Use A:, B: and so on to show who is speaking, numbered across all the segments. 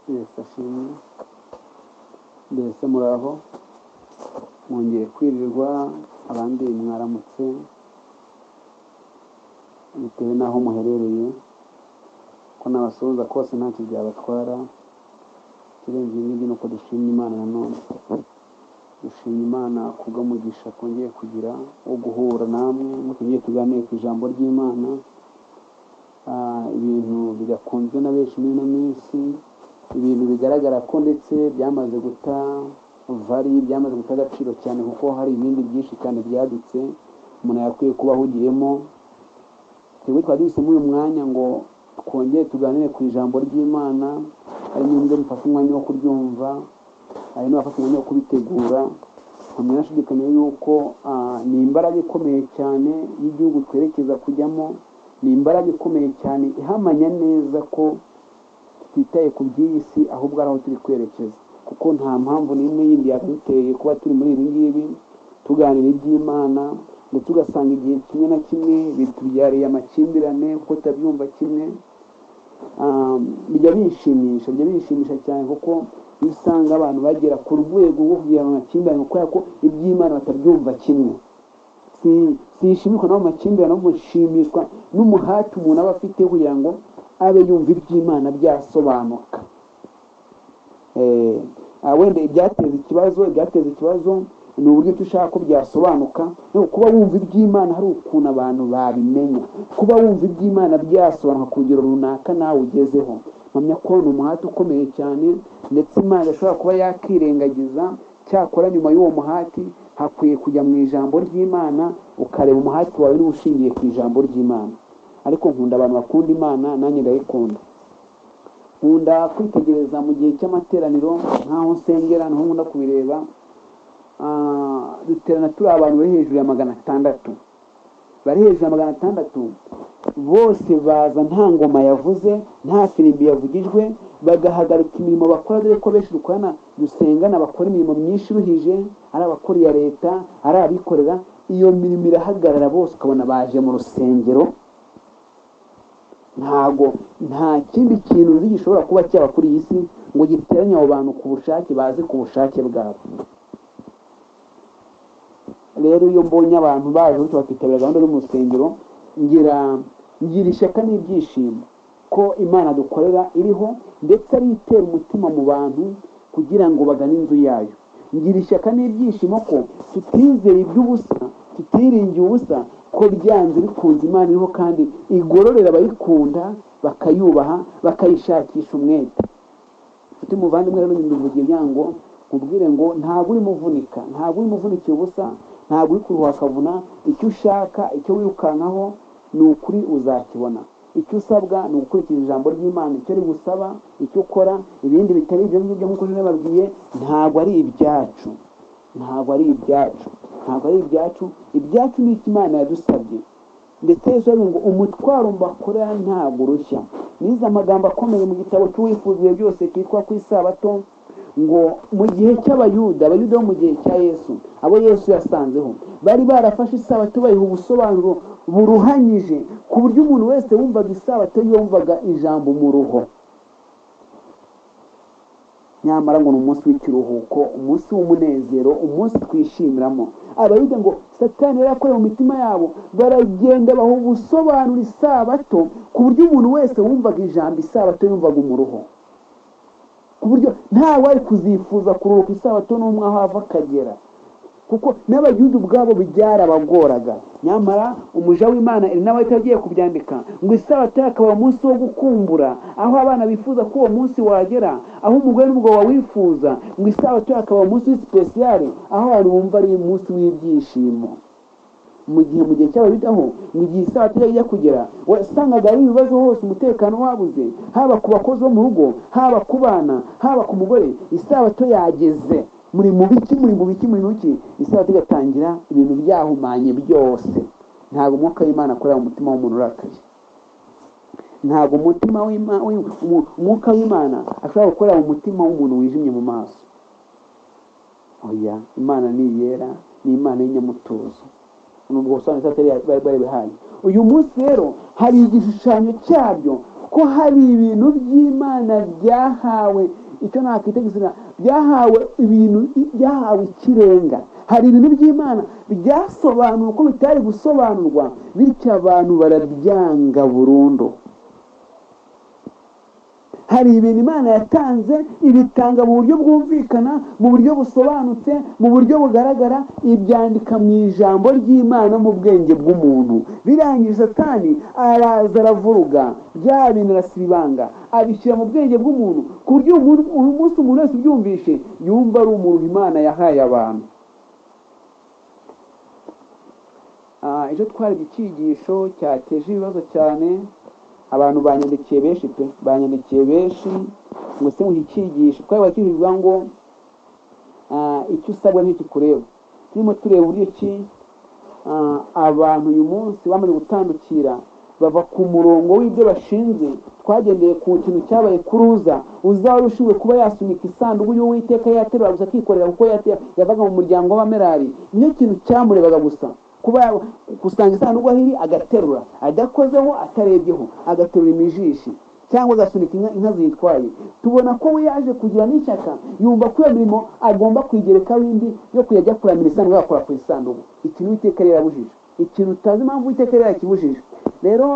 A: mbese ashimwe mbese muraho mwongeye kwirirwa abandi mwaramutse bitewe n'aho muherereye ko nabasuhuza kose ntacyo byabatwara ikirenze ibindi ni uko dushimye imana nanone dushimye imana kubw'umugisha twongeye kugira wo guhura namwe mutongeye tuganire ku ijambo ry'imana Ah, ibintu bidakunzwe na benshi muri ino minsi ibintu bigaragara ko ndetse byamaze guta vari byamaze guta agaciro cyane kuko hari ibindi byinshi cyane byadutse umuntu yakwiye kuba ahugiyemo twebwe twari duhisemo uyu mwanya ngo twongere tuganire ku ijambo ry'imana hari n'ibyo bifata umwanya wo kuryumva hari n'abafata umwanya wo kubitegura ntabwo nashidikanya yuko ah, ni imbaraga ikomeye cyane y'igihugu twerekeza kujyamo ni imbaraga ikomeye cyane ihamanya neza ko tutitaye ku by'iyi si ahubwo ari aho turi kwerekeza kuko nta mpamvu n'imwe yindi yaduteye kuba turi muri ibi ngibi tuganira iby'imana ndetse ugasanga igihe kimwe na kimwe bitubyariye amakimbirane kuko tutabyumva kimwe Ah, bijya binshimisha bijya binshimisha cyane kuko iyo usanga abantu bagera ku rwego rwo kugira ngo amakimbirane kubera ko iby'imana batabyumva kimwe si- sinshimishwa n'ayo makimbirane ahubwo nshimishwa n'umuhati umuntu aba afite kugira ngo abe yumva iby'imana byasobanuka Eh, ah, wenda ibyateza ikibazo ibyateza ikibazo ni uburyo ki ushaka ko byasobanuka ariko kuba wumva iby'imana hari ukuntu abantu babimenya kuba wumva iby'imana byasobanuka ku rugero runaka nawe ugezeho mpamya ko ni umuhati ukomeye cyane ndetse imana idashobora kuba yakirengagiza cyakora nyuma y'uwo muhati hakwiye kujya mu ijambo ry'imana ukareba umuhati wawe niba ushingiye ku ijambo ry'imana ariko nkunda abantu bakunda imana nanjye ndayikunda nkunda kwitegereza mu gihe cy'amateraniro nk'aho nsengera niho nkunda kubireba Ah, duterana turi abantu bari hejuru ya magana atandatu bari hejuru ya magana atandatu bose baza nta ngoma yavuze nta firimbi yavugijwe bagahagarika imirimo bakora dore ko benshi dukorana dusengana bakora imirimo myinshi iruhije ari abakora iya leta ari abikorera iyo mirimo irahagarara bose ukabona baje mu rusengero ntago nta kindi kintu uzi gishobora kuba cyaba kuri iyi si ngo giteranye abo bantu ku bushake baze ku bushake bwabo rero iyo mbonye abantu baje bityo bakitabira gahunda zo mu rusengero ngira ngira ishyaka n'ibyishimo ko imana dukorera iriho ndetse ari itera umutima mu bantu kugira ngo bagane inzu yayo ngira ishyaka n'ibyishimo ko tutizera iby'ubusa tutiringiye ubusa ko byanze bikunze imana iriho kandi igororera abayikunda bakayubaha bakayishakisha umwete ufite umuvandimwe rero nyimuvuge byango nkubwire ngo ntabwo urimo uvunika ntabwo urimo uvunikiye ubusa ntabwo uri kuruha akavuna icyo ushaka icyo wirukankaho ni ukuri uzakibona icyo usabwa ni ugukurikiza ijambo ry'imana icyo rigusaba icyo ukora ibindi bitari ibyo ngibyo nk'uko nababwiye ntabwo ari ibyacu ntabwo ari ibyacu ntabwo ari ibyacu ibyacu ni icyo imana yadusabye ndetse yesu yaravuze ngo umutwaro mbakorera ntabwo urushya nize amagambo akomeye mu gitabo cy'uwifuziye byose cyitwa ku isabato ngo mu gihe cy'abayuda abayuda bo mu gihe cya yesu abo yesu yasanzeho bari barafashe isabato bayiha ubusobanuro buruhanyije ku buryo umuntu wese wumvaga isabato yumvaga ijambo mu ruho nyamara ngo ni umunsi w'ikiruhuko umunsi w'umunezero umunsi twishimiramo abayuda ngo satani yari yakoreye mu mitima yabo baragenda baha ubusobanura isabato ku buryo umuntu wese wumvaga ijambo isabato yumvaga umuruho ku buryo ntawe wari kuzifuza kuruhuka isabato n'umwe aho ava akagera kuko n'abayuda ubwabo byarabagoraga nyamara umuja w'imana ari nawe agiye kubyandika ngo isabato akaba umunsi wo gukumbura aho abana bifuza ko uwo munsi wagera aho umugore n'umugabo bawifuza ngo isabato akaba umunsi w'isipesiyare aho abantu bumva ari umunsi w'ibyishimo mu gihe mu gihe cy'ababitaho mu gihe isabato yari ijya kugera wasangaga ari ibibazo hose umutekano wabuze haba ku bakozi bo mu rugo haba ku bana haba ku mugore isabato yageze muri mu biki muri mu biki muri mu biki isabato igatangira ibintu byahumanye byose ntabwo umwuka w'imana akorera mu mutima w'umuntu urakaye ntabwo umutima w'Ima- w'Im- umu- umwuka w'imana ashobora gukorera mu mutima w'umuntu wijimye mu maso oya imana ni iyera ni imana y'inyamutuzo nubwo busobanuro bari bari bihaye uyu munsi rero hari igishushanyo cyabyo ko hari ibintu by'imana byahawe icyo nakwita izina byahawe ibintu byahawe ikirenga hari ibintu by'imana byasobanuwe uko bitari gusobanurwa bityo abantu barabyanga burundu hari ibintu imana yatanze ibitanga mu buryo bwumvikana mu buryo busobanutse mu buryo bugaragara ibyandika mu ijambo ry'imana mu bwenge bw'umuntu birangije satani araza aravuruga bya bintu arasiba ibanga abishyira mu bwenge bw'umuntu ku buryo uyu munsi umuntu wese ubyumvishe yumva ari umuntu imana yahaye abantu Ah, ejo twarebye icyigisho cyateje ibibazo cyane abantu banyandikiye benshi pe banyandikiye benshi ngo se muhe icyigisho twari kivuga ngo ah, icyo usabwa ntikikureba turimo tureba uburyo ki ah, abantu uyu munsi bamaze gutandukira bava ku murongo w'ibyo bashinze twagendeye ku kintu cyabaye kuruza uzaba ushinzwe kuba yasunika isanduku y'uwiteka yaterura gusa akikorera kuko yate- yavaga mu muryango w'abamerari nicyo kintu cyamurebaga gusa kuba yaba- gusanga isanduku aho iri agaterura adakozeho atarebyeho agaterura imijishi cyangwa agasunika inka, inka ziyitwaye tubona ko we yaje kugira n'ishyaka yumva ko iyo mirimo agomba kuyigerekaho indi yo kujya ajya kuramira isanduku agakora ku isanduku ikintu uwiteka yari yarabujije ikintu utazi impamvu uwiteka yari yarakibujije rero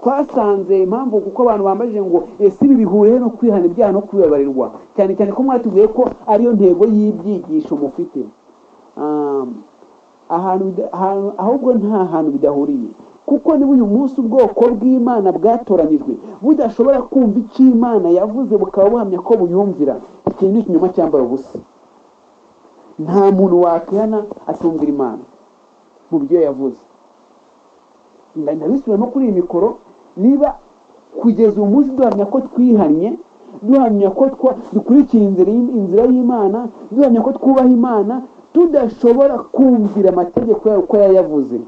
A: twasanze impamvu kuko abantu bambajije ngo ese ibi bihuriye no kwihana ibyaha no kubibabarirwa cyane cyane ko mwatubwiye ko ariyo ntego y'ibyigisho mufite Um, ahantu bida- ahantu- ahubwo nta hantu bidahuriye kuko niba uyu munsi ubwoko bw'imana bwatoranyijwe budashobora kumva icyo imana yavuze bukaba buhamya ko buyumvira ikintu ni ikinyoma cyambaye ubusa nta muntu wakwihana atumvira imana mu byo yavuze Nda- ndabisubira no kuri iyi mikoro niba kugeza uyu munsi duhamya ko twihannye duhamya ko twa- dukurikiye inzira y'im- inzira y'imana duhamya ko twubaha imana tudashobora kumvira amategeko yayo uko yayavuze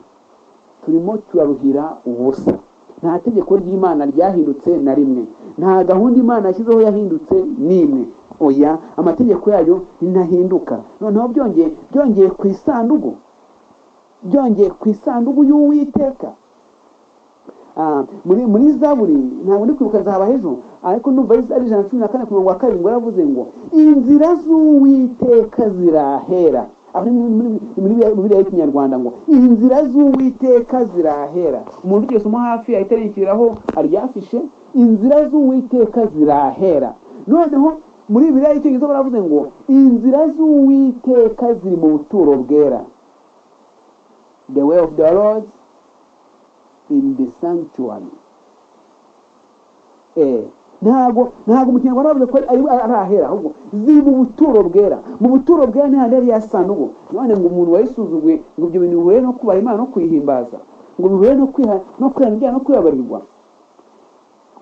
A: turimo turaruhira ubusa nta tegeko ry'imana ryahindutse na rimwe nta gahunda imana yashyizeho yahindutse n'imwe oya amategeko yayo ntahinduka noneho byongeye byongeye ku isanduku byongeye ku isanduku y'uwiteka Ah, muri muri zaburi ntabwo ndi kwibuka nzaba hejuru ariko ndumva ari ari ijana na cumi na kane ku murongo wa karindwi yaravuze ngo inzira z'uwiteka zirahera aho ni muri- muri- muri biriya- muri biriya y'ikinyarwanda ngo inzira z'uwiteka zirahera umuntu wigeze umu hafi ahita yishyiriraho aryafishe inzira z'uwiteka zirahera noneho muri biriya y'icyongereza baravuze ngo inzira z'uwiteka ziri mu buturo bwera the way of the lord in the sanctuary eh ntago ntago mu kinyarwanda bavuze ko ari ari ahera ahubwo ziri mu buturo bwera mu buturo bwera ni handi yari yasanduku none ngo umuntu wayisuzuguye ngo ibyo bintu bihure no kubaha imana no kuyihimbaza ngo bihure no kwiha no kwihana ibyaha no kwibabarirwa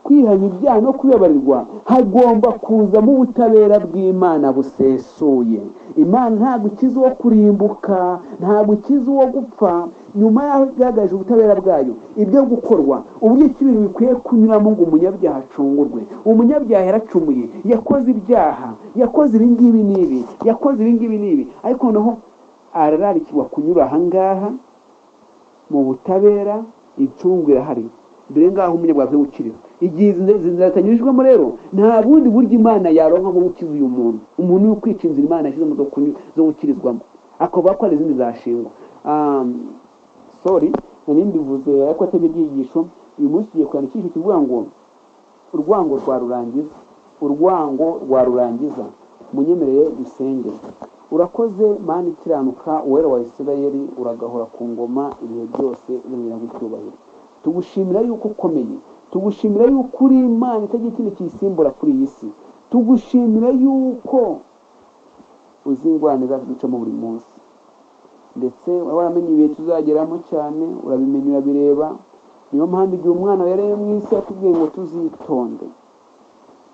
A: kwihana ibyaha no kubibabarirwa hagomba kuzamo ubutabera bw'imana busesuye imana ntabwo ikiza uwo kurimbuka ntabwo ikiza uwo gupfa nyuma y'aho igaragaje ubutabera bwayo ibyo gukorwa uburyo ki ibintu bikwiye kunyuramo ngo umunyabyaha acungurwe umunyabyaha yaracumuye yakoze ibyaha yakoze ibi ngibi n'ibi yakoze ibi ngibi n'ibi ariko noneho arararikirwa kunyura aha ngaha mu butabera incungu irahari dore ngaho umunyabwaga we ukiriho igihe izi nzira- izi nzira zitanyujijwemo rero nta bundi buryo imana yaronka bwo gukiza uyu muntu umuntu uri kwica inzira imana yashyizemo zo kunyura- zo gukirizwamo akavuga ko hari izindi zashingwa Um, sorry nari mbivuze ariko atabye ibyigisho uyu munsi tugiye kwandika icyigisho kivuga ngo urwango rwa rurangiza urwango rwa rurangiza munyemerere dusenge urakoze mani ikiranuka uwera wa isirayeli uragahora ku ngoma ibihe byose uremera icyubahiro tugushimira yuko ukomeye tugushimira yuko uri imana itagira ikindi kiyisimbura kuri iyi si tugushimira yuko uzi ingorane zacu ducamo buri munsi ndetse waba waramenye ibihe tuzageramo cyane urabimenya urabireba niyo mpamvu igihe umwana yareye mu isi yatubwiye ngo tuzitonde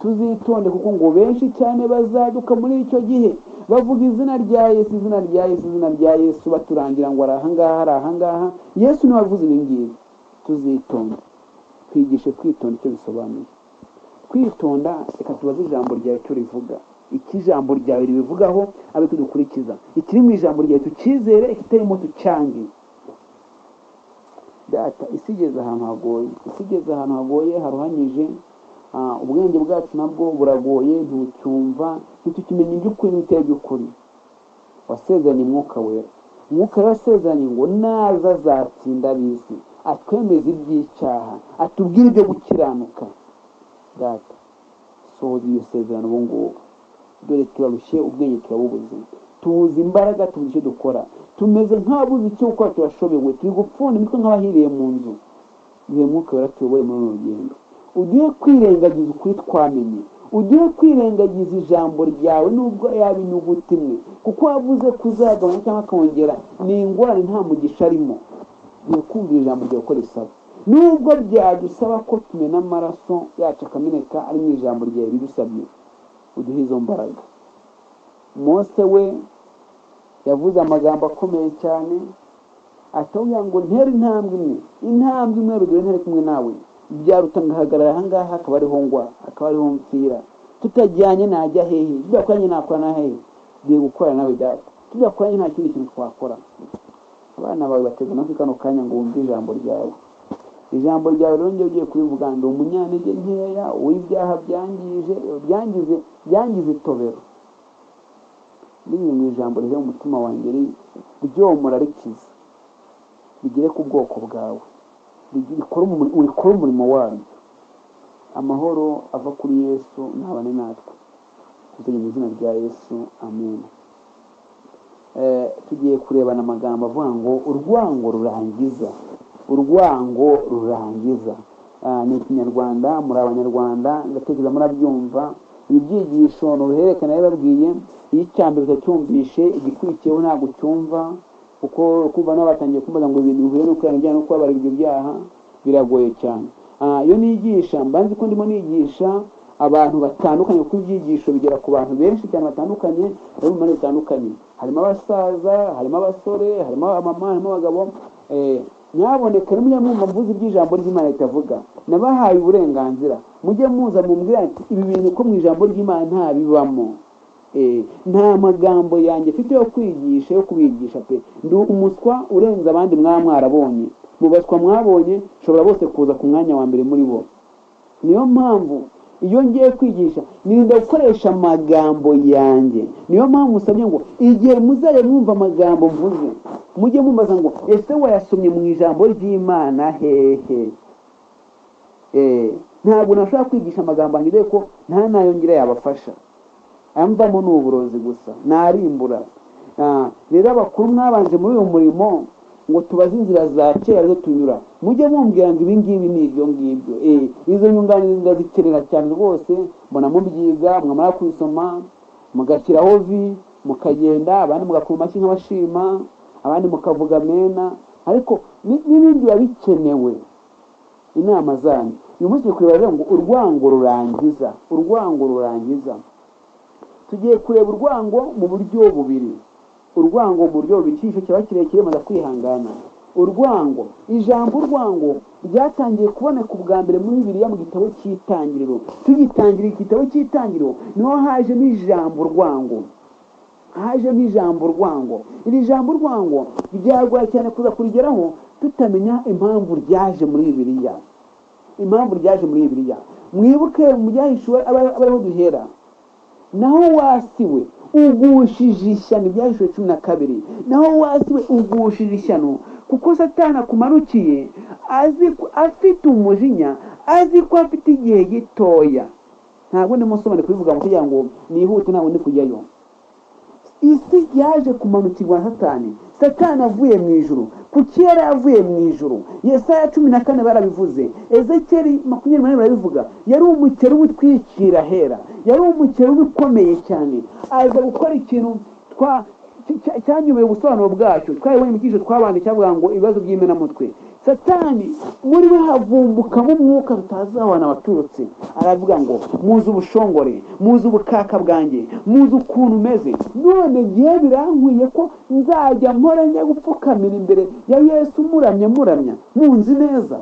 A: tuzitonde kuko ngo benshi cyane bazaduka muri icyo gihe bavuga izina rya yesu izina rya yesu izina rya yesu baturangira ngo ari ahangaha ari ahangaha yesu niwe wavuze ibi ngibi tuzitonde twigishe kwitonda icyo bisobanuye kwitonda reka tubaze ijambo ryawe icyo rivuga icyo ijambo ryawe ribivugaho abe tudukurikiza ikiri mu ijambo ryawe tucyizere ikitarimo tucyange data isi igeze ahantu hagoye isi igeze ahantu hagoye haruhanyije Ah, ubwenge bwacu nabwo buragoye ntucyumva ntitukimenye iby'ukuri n'ibitari by'ukuri wasezeranye umwuka wera umwuka wera wasezeranye ngo naza azatsinda ab'isi atwemeze iby'icyaha atubwire ibyo gukiranuka data sohoza iyo sezerano ubu ngubu dore turarushye ubwenge turabubuze tubuze imbaraga tubuze icyo dukora tumeze nk'ababuze icyo gukora turashobewe turi gupfunda imitwe nk'abahiriye mu nzu duhe mwuka wera tuyobore muri uru rugendo ugiye kwirengagiza ukuri twamenye ugiye kwirengagiza ijambo ryawe nubwo yaba inyuguti imwe kuko wavuze kuzagabanya cyangwa akongera ni ingorane nta mugisha arimo ugiye kumvira ijambo ryawe uko risaba nubwo byadusaba ko tumena amaraso yacu akameneka ari mu ijambo ryawe bidusabye uduhe izo mbaraga mose we yavuze amagambo akomeye cyane atubwira ngo ntere intambwe imwe intambwe imwe rugero ntere kumwe nawe byaruta ngahagarara ahangaha akaba ariho ngwa akaba ariho mpfira tutajyanye najya hehe tudakoranye nakora na hehe duhe gukora nawe data tudakoranye nta kindi kintu twakora abana bawe bateze amatwi kano kanya ngo wumve ijambo ryawe ijambo ryawe rero njye ugiye kurivuga ndi umunyantege nkeya uw'ibyaha byangije byangize byangize itobero binyuze mu ijambo rive mu mutima wanjye ryomora rikiza rigere ku bwoko bwawe rikora umurimo waryo amahoro ava kuri yesu ntabane natwe tuzanye mu izina rya yesu amen tugiye kurebana amagambo avuga ngo urwango rurangiza urwango rurangiza ni ikinyarwanda muri abanyarwanda ndatekereza murabyumva ibi byigisho ni uruhererekane bababwiye iyo icya mbere utacyumvishe igikurikiyeho ntabwo ucyumva kuko kumva nabo batangiye kumbaza ngo ibintu bihuye no kuranga ibyaha no kubabarira ibyo byaha biragoye cyane iyo nigisha mba nzi ko ndimo nigisha abantu batandukanye kuko ibyigisho bigera ku bantu benshi cyane batandukanye bari mu mpande zitandukanye harimo abasaza harimo abasore harimo abamama harimo abagabo nyaboneka nimujya mwumva mvuze iby'ijambo ry'imana ritavuga nabahaye uburenganzira mujye muza mumbwira ati ibi bintu ko mu ijambo ry'imana nta bibamo nta magambo yanjye mfite yo kwigisha yo kubigisha pe ndi umuswa urenze abandi mwaba mwarabonye mu baswa mwabonye ushobora bose kuza ku mwanya wa mbere muri bo niyo mpamvu iyo ngiye kwigisha nirinda gukoresha amagambo yanjye niyo mpamvu usabye ngo igihe muzajya mwumva amagambo mvuze mujye mumbaza ngo ese wayasomye mu ijambo ry'imana hehe ntabwo nashobora kwigisha amagambo yanjye dore ko nta nayo ngira yabafasha amvamo ni uburozi gusa narimbura rero abakuru mwabanje muri uyu murimo ngo tubaze inzira za kera zo tunyura mujye mumbwira ngo ibingibi ni ibyo ngibyo izo nyunganizi ndaziterera cyane rwose mbona mubyiga mwamara kubisoma mugashyiraho vi mukagenda abandi mugakoma amashyi nk'abashima abandi mukavuga mena ariko n'ibindi biba bikenewe inama zanyu uyu munsi turi kureba ngo urwango rurangiza urwango rurangiza tugiye kureba urwango mu buryo bubiri urwango mu buryo bubiri icyigisho kiba kirekire maze kwihangana urwango ijambo urwango ryatangiye kuboneka ubwa mbere muri bibiriya mu gitabo cy'itangiriro tugitangira igitabo cy'itangiriro niho hajemo ijambo urwango hajemo ijambo urwango iri jambo urwango ryagoye cyane kuza kurigeraho tutamenya impamvu ryaje muri bibiriya impamvu ryaje muri bibiriya mwibuke mu byahishuwe abariho duhera naho wasiwe ugushije ishyano ibyahishwe cumi na kabiri naho wasiwe ugushije ishyano kuko satana akumarukiye afite umujinya azi ko afite igihe gitoya ntabwo ndimo nsobanura kubivuga kugira ngo nihute ntabwo ndi kujyayo isi yaje kumanukirwa na satani satani avuye mu ijoro ku kera yavuye mu ijoro yesaya cumi na kane barabivuze ezekeri makumyabiri n'umunani barabivuga yari umukerubu utwikira ahera yari umukerubu ukomeye cyane aza gukora ikintu cyanyobeye ubusobanuro bwacyo twayibonye mu cyiciro twabanje cyavuga ngo ibibazo by'imenamutwe satani muri we havumbukamo umwuka tutazi aho abantu baturutse aravuga ngo muzi ubushongore muzi ubukaka bwanjye muzi ukuntu umeze none ngiye birankwiye ko nzajya mpora njya gupfukamira imbere ya yesu muramya muramya munzi neza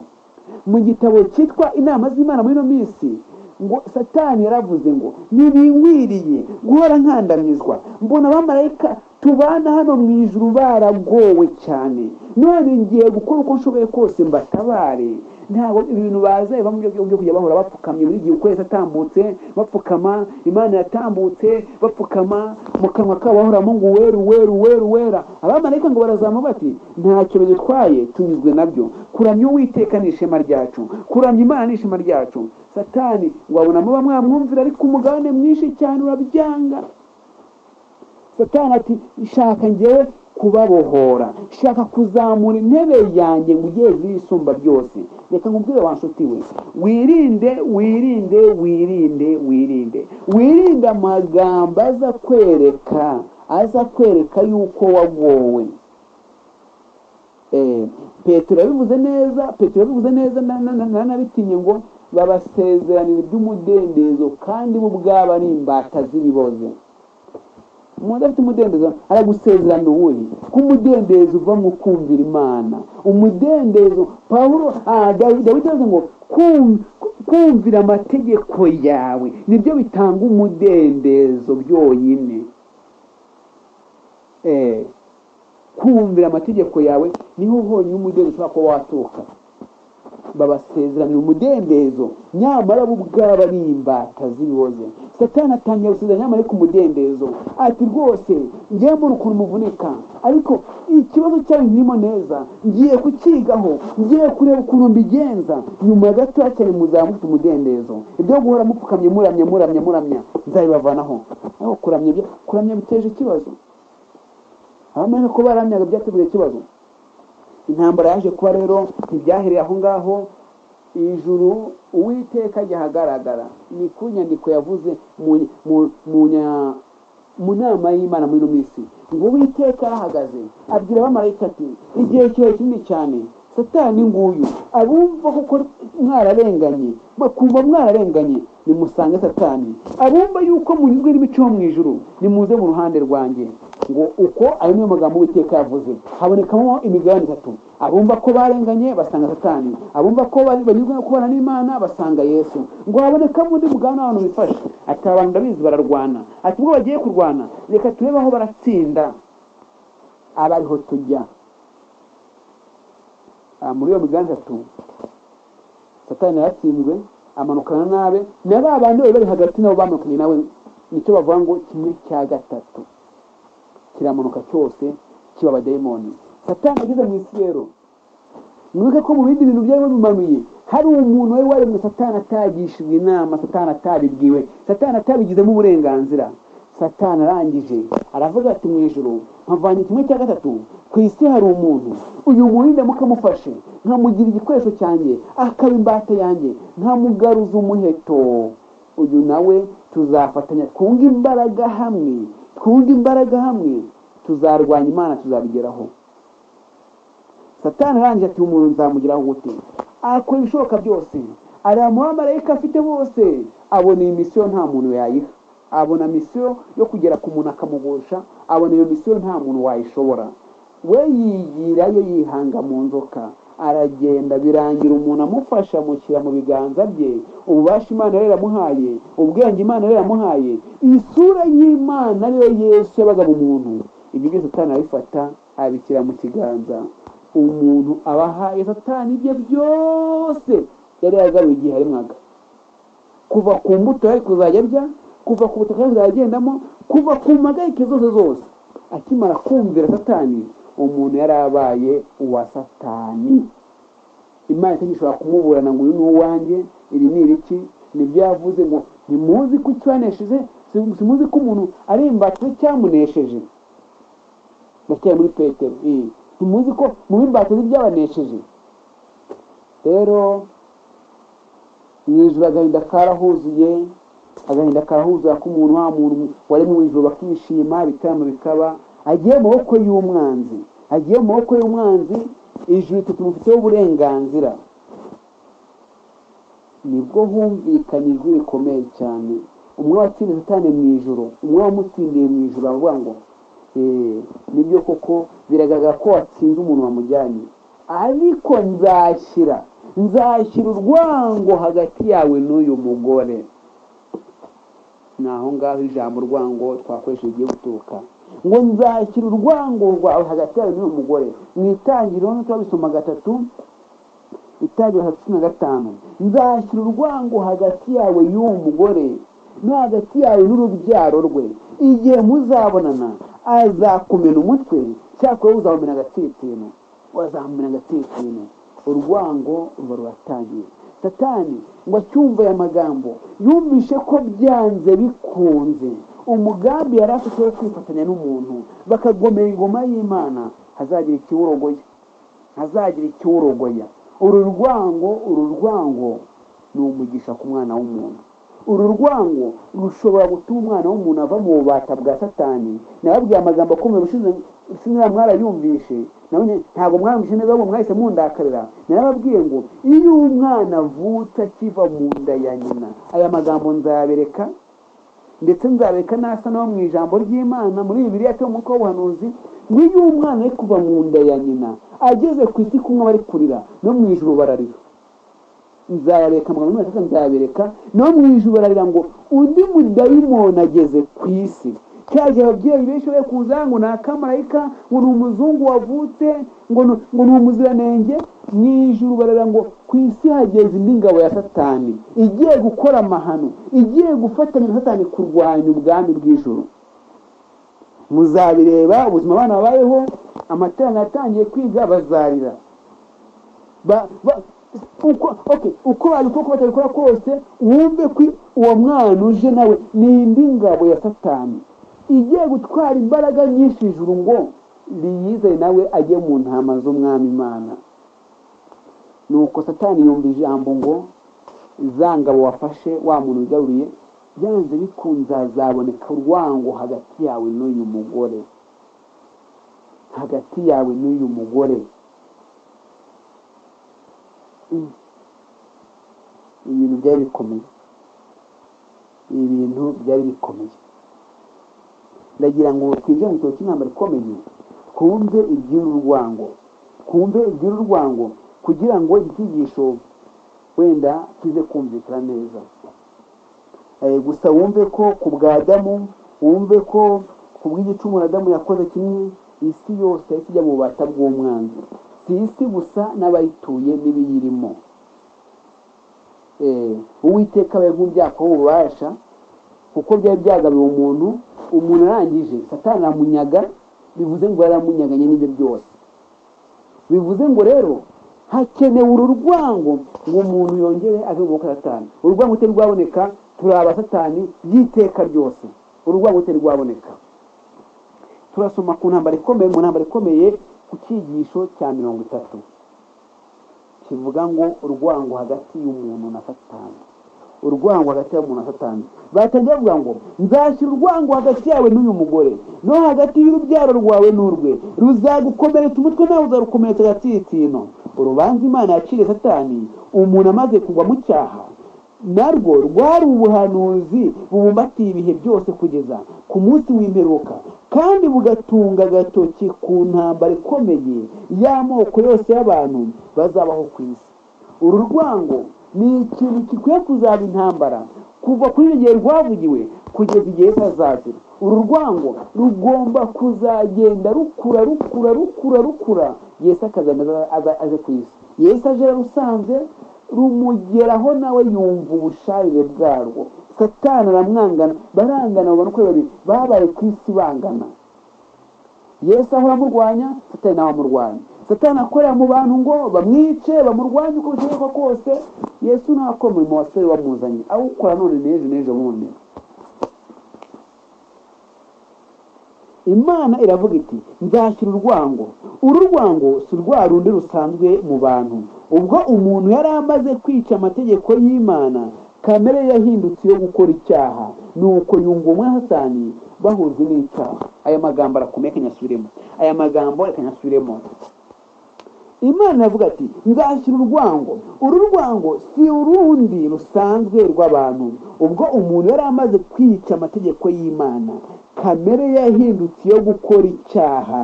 A: mu gitabo cyitwa inama z'imana muri ino minsi ngo satani yaravuze ngo ntibinkwiriye guhora nkandamizwa mbona abamarayika tubana hano mu ijuru baragowe cyane none ngiye gukora uko nshoboye kose mbatabare ntabwo ibintu baza biva mu byo byo kujya bahora bapfukamye buri gihe ukwezi atambutse bapfukama imana yatambutse bapfukama mu kanwa kabo bahora mungu weru weru weru wera abamarayika ngo barazamuka bati ntacyo bidutwaye tunyuzwe nabyo kuramya uwiteka ni ishema ryacu kuramya imana ni ishema ryacu satani ngo abona muba mwamwumvira ariko umugabane mwinshi cyane urabyanga satani ati shaka ngewe kubabohora shaka kuzamura intebe yanjye ngo ugiye zisumba byose reka nkubwire wa nshuti we wirinde wirinde wirinde wirinde wirinde amagambo aza kwereka aza kwereka yuko wagowe Eh, petero yabivuze neza petero yabivuze neza na- na- na- nanabitinye ngo babasezeranira iby'umudendezo kandi bo ubwabo ari imbata z'ibiboze umuntu afite umudendezo aragusezeranira uwuri ko umudendezo uva mu kumvira imana umudendezo pawulo ah, Dawi- dawidi yavuze ngo "Kum- kumvira amategeko yawe nibyo bitanga umudendezo byonyine Eh, kumvira amategeko yawe niho honyine umudendezo ushobora kuba waturuka babasezeranira umudendezo nyamara bo ubwabo ari imbata z'ibiboze satani atangira gusezeranya nyamara ku mudendezo ati rwose ngewe mbona ukuntu muvunika ariko ikibazo cyayo ntirimo neza ngiye kukigaho ngiye kureba ukuntu mbigenza nyuma ya gato cyane muzaba mufite umudendezo ibyo guhora mupfukamye muramya muramya muramya nzabibavanaho ariko kuramya bya- kuramya biteje ikibazo abamenya ko baramyaga byateguye ikibazo intambara yaje kuba rero ntibyahereye aho ngaho ijuru uwiteka gihagaragara ni ku nyandiko yavuze mu mu- mu nya- mu nama y'imana muri ino minsi ngo uwiteka arahagaze abwira abamarayika ati igihe kihe kinini cyane satani nguyu abumva kuko mwararenganye bakumva mwararenganye nimusange satani abumva yuko munyuzwe n'imico yo mu ijuru nimuze mu ruhande rwanjye ngo uko ayo niyo magambo uwiteka yavuze habonekamo imigabane itatu abumva ko barenganye basanga satani abumva ko bari- banyuzwe no kubana n'imana basanga yesu ngo habonekamo undi mugabane w'abantu bifashe ati aba bantu ndabizi bararwana ati ubwo bagiye kurwana reka turebe aho baratsinda abariho tujya Ah, muri iyo migabane itatu satani yaratsinzwe amanukana nabe na ba bandi bari bari hagati nabo bamanukanye nawe nicyo bavuga ngo kimwe cya gatatu kiramanuka cyose kiba abadayimoni satani ageze mu isi rero mwibuke ko mu bindi bintu byari bimanuye hari umuntu wari waremwe satani atagishijwe inama satani atabibwiwe satani atabigizemo uburenganzira satani arangije aravuga ati mu ijoro mpavanye kimwe cya gatatu ku isi hari umuntu uyu muntu ndamuka amufashe nkamugira igikoresho cyanjye akaba imbata yanjye nkamugaruza umuheto uyu nawe tuzafatanya twunge imbaraga hamwe twunge imbaraga hamwe tuzarwanya imana tuzabigeraho satani arangije ati umuntu nzamugiraho gute akora ibishoboka byose ariya muhamarayika afite bose abona iyi misiyo nta muntu yayiha abona misiyo yo kugera ku muntu akamugusha abona iyo misiyo nta muntu wayishobora we yigira yo yihanga mu nzoka aragenda birangira umuntu amufasha amushyira mu biganza bye ububasha imana yari yaramuhaye ubwenge imana yari yaramuhaye isura y'imana ariyo yesu yabaga mu muntu ibyo byose satani arabifata abishyira mu kiganza umuntu abahaye satani ibye byose yari yagaruye igihe yaremwaga kuva ku mbuto yari kuzajya arya kuva ku butaka yari kuzajya agendamo kuva ku mpagarike zose zose akimara kumvira satani umuntu yari abaye uwa satani imana itagishobora kumuburana ngo uyu ni uwanjye ibi ni ibiki nibyo yavuze ngo ntimuzi ko icyanesheje simuzi ko umuntu ari imbata cyamunesheje ndacyari muri petero iyi ntimuzi ko mu bimbata z'ibyabanesheje rero mu ijoro agahinda karahuzuye agahinda karahuzuye k'umuntu wa muntu wari mu ijoro bakishima ibitaramo bikaba agiye mu maboko y'umwanzi agiye mu maboko y'umwanzi ijuru tutumufiteho uburenganzira nibwo humvikanyijwe bikomeye cyane umwe watsindiye satani mu ijoro umwe wamutsindiye mu ijoro aravuga ngo "Eh, nibyo koko biragaragara ko watsinze umuntu wamujyanye ariko nzashyira nzashyira urwango hagati yawe n'uyu mugore ni aho ngaho ijambo rwango twakoresha rigiye guturuka ngo nzashyira urwango rwawe hagati yawe n'uyu mugore mu itangiriro ntiturabisomaga gatatu itari hasi na gatanu nzashyira urwango hagati yawe y'uwo mugore no hagati yawe n'urubyaro rwe igihe muzabonana azakumena umutwe cyakora uzamumena agatsinsino wazamumena agatsinsino urwango ruba ruratangiye satani ngo acyumve aya magambo yumvishe ko byanze bikunze umugambi yari afite wo kwifatanya n'umuntu bakagomera ingoma y'imana hazagira ikiwurogoya hazagira ikiwurogoya uru rwango uru rwango ni umugisha ku mwana w'umuntu uru rwango rushobora gutuma umwana w'umuntu ava mu bubata bwa satani nababwiye amagambo akomeye ushize sinaba mwarayumvishe nawe ntabwo mwamwishe neza ahubwo mwahise mundakarira narababwiye ngo iyo umwana avutse akiva mu nda ya nyina aya magambo nzabereka ndetse nzabereka n'asa no mu ijambo ry'imana muri bibiriya cyo mu w'ubuhanuzi ngo iyo umwana ari kuva mu nda ya nyina ageze ku isi kumwe bari kurira no mu ijuru bararira nzabereka muganga n'umwana nzabereka no mu ijuru bararira ngo undi mudayimoni ageze ku isi cyaje ababyeyi benshi bari kuza ngo ni akamarayika ngo ni umuzungu wavutse ngo ni umuziranenge mu ijuru bararira ngo ku isi hageze indi ngabo ya satani igiye gukora amahano igiye gufatanya na satani kurwanya ubwami bw'ijuru muzabireba ubuzima abana babayeho amateraniro atangiye kwiga bazarira uko babikora uko batabikora kose wumve ko uwo mwana uje nawe ni indi ngabo ya satani igiye gutwara imbaraga nyinshi ijuru ngo riyizere nawe ajye mu ntama z'umwami imana nuko satani yumva ijambo ngo za ngabo wafashe wa muntu wigaruriye byanze bikunze hazaboneka urwango hagati yawe n'uyu mugore hagati yawe n'uyu mugore ibintu byari bikomeye ibintu byari bikomeye ndagira ngo twinjire mu kintu cy'intambara ikomeye twumve iby'uru rwango twumve iby'uru rwango kugira ngo icyigisho wenda kize kumvikana neza gusa wumve ko ku bwa adamu wumve ko ku bw'igicumuro adamu yakoze kimwe isi yose yahise ijya mu bubata bw'umwanzi si isi gusa n'abayituye n'ibiyirimo uwiteka abaye nk'ubyaha w'ububasha kuko byari byagabiwe umuntu umuntu arangije satana aramunyaga bivuze ngo yaramunyaganye n'ibyo byose bivuze ngo rero hakenewe uru rwango ngo umuntu yongere ave mu satani urwango rutari rwaboneka turaba satani by'iteka ryose urwango rutari rwaboneka turasoma ku ntambaro ikomeye mu ntambaro ikomeye ku cyigisho cya mirongo itatu kivuga ngo urwango hagati y'umuntu na satani urwango hagati y'umuntu na satani batangira bavuga ngo nzashyira urwango hagati yawe n'uyu mugore no hagati y'urubyaro rwawe n'urwe ruzagukomeretsa umutwe nawe uzarukomeretsa agatsitsino urubanza imana yaciriye satani umuntu amaze kugwa mu cyaha narwo rwari ubuhanuzi bubumbatiye ibihe byose kugeza ku munsi w'imperuka kandi bugatunga agatoki ku ntambara ikomeye y'amoko yose y'abantu bazabaho ku isi uru rwango ni ikintu gikwiye kuzaba intambara kuva kuri icyo gihe rwavugiwe kugeza igihe hazazira uru rwango rugomba kuzagenda rukura rukura rukura rukura yesi akaza aje ku isi yesi aje yarusanze rumugeraho nawe yumva ubusharire bwarwo satana aramwangana barangana babona uko babiri babaye ku isi bangana yesi aho amurwanya satani nawe amurwanya satana akorera mu bantu ngo bamwice bamurwanye uko bishoboka kose yesu ntakora umurimo wasore wamuzanye awukora none n'ejo n'ejo bundi imana iravuga iti nzashyira urwango uru rwango si rwa rundi rusanzwe mu bantu ubwo umuntu yari amaze kwica amategeko y'imana kamere yahindutse yo gukora icyaha nuko yungumwe hasani bahujwe n'icyaha aya magambo arakomeye akanyasubiremo aya magambo akanyasubiremo imana iravuga ati nzashyira urwango uru rwango si urundi rusanzwe rw'abantu ubwo umuntu yari amaze kwica amategeko y'imana kamere yahindutse yo gukora icyaha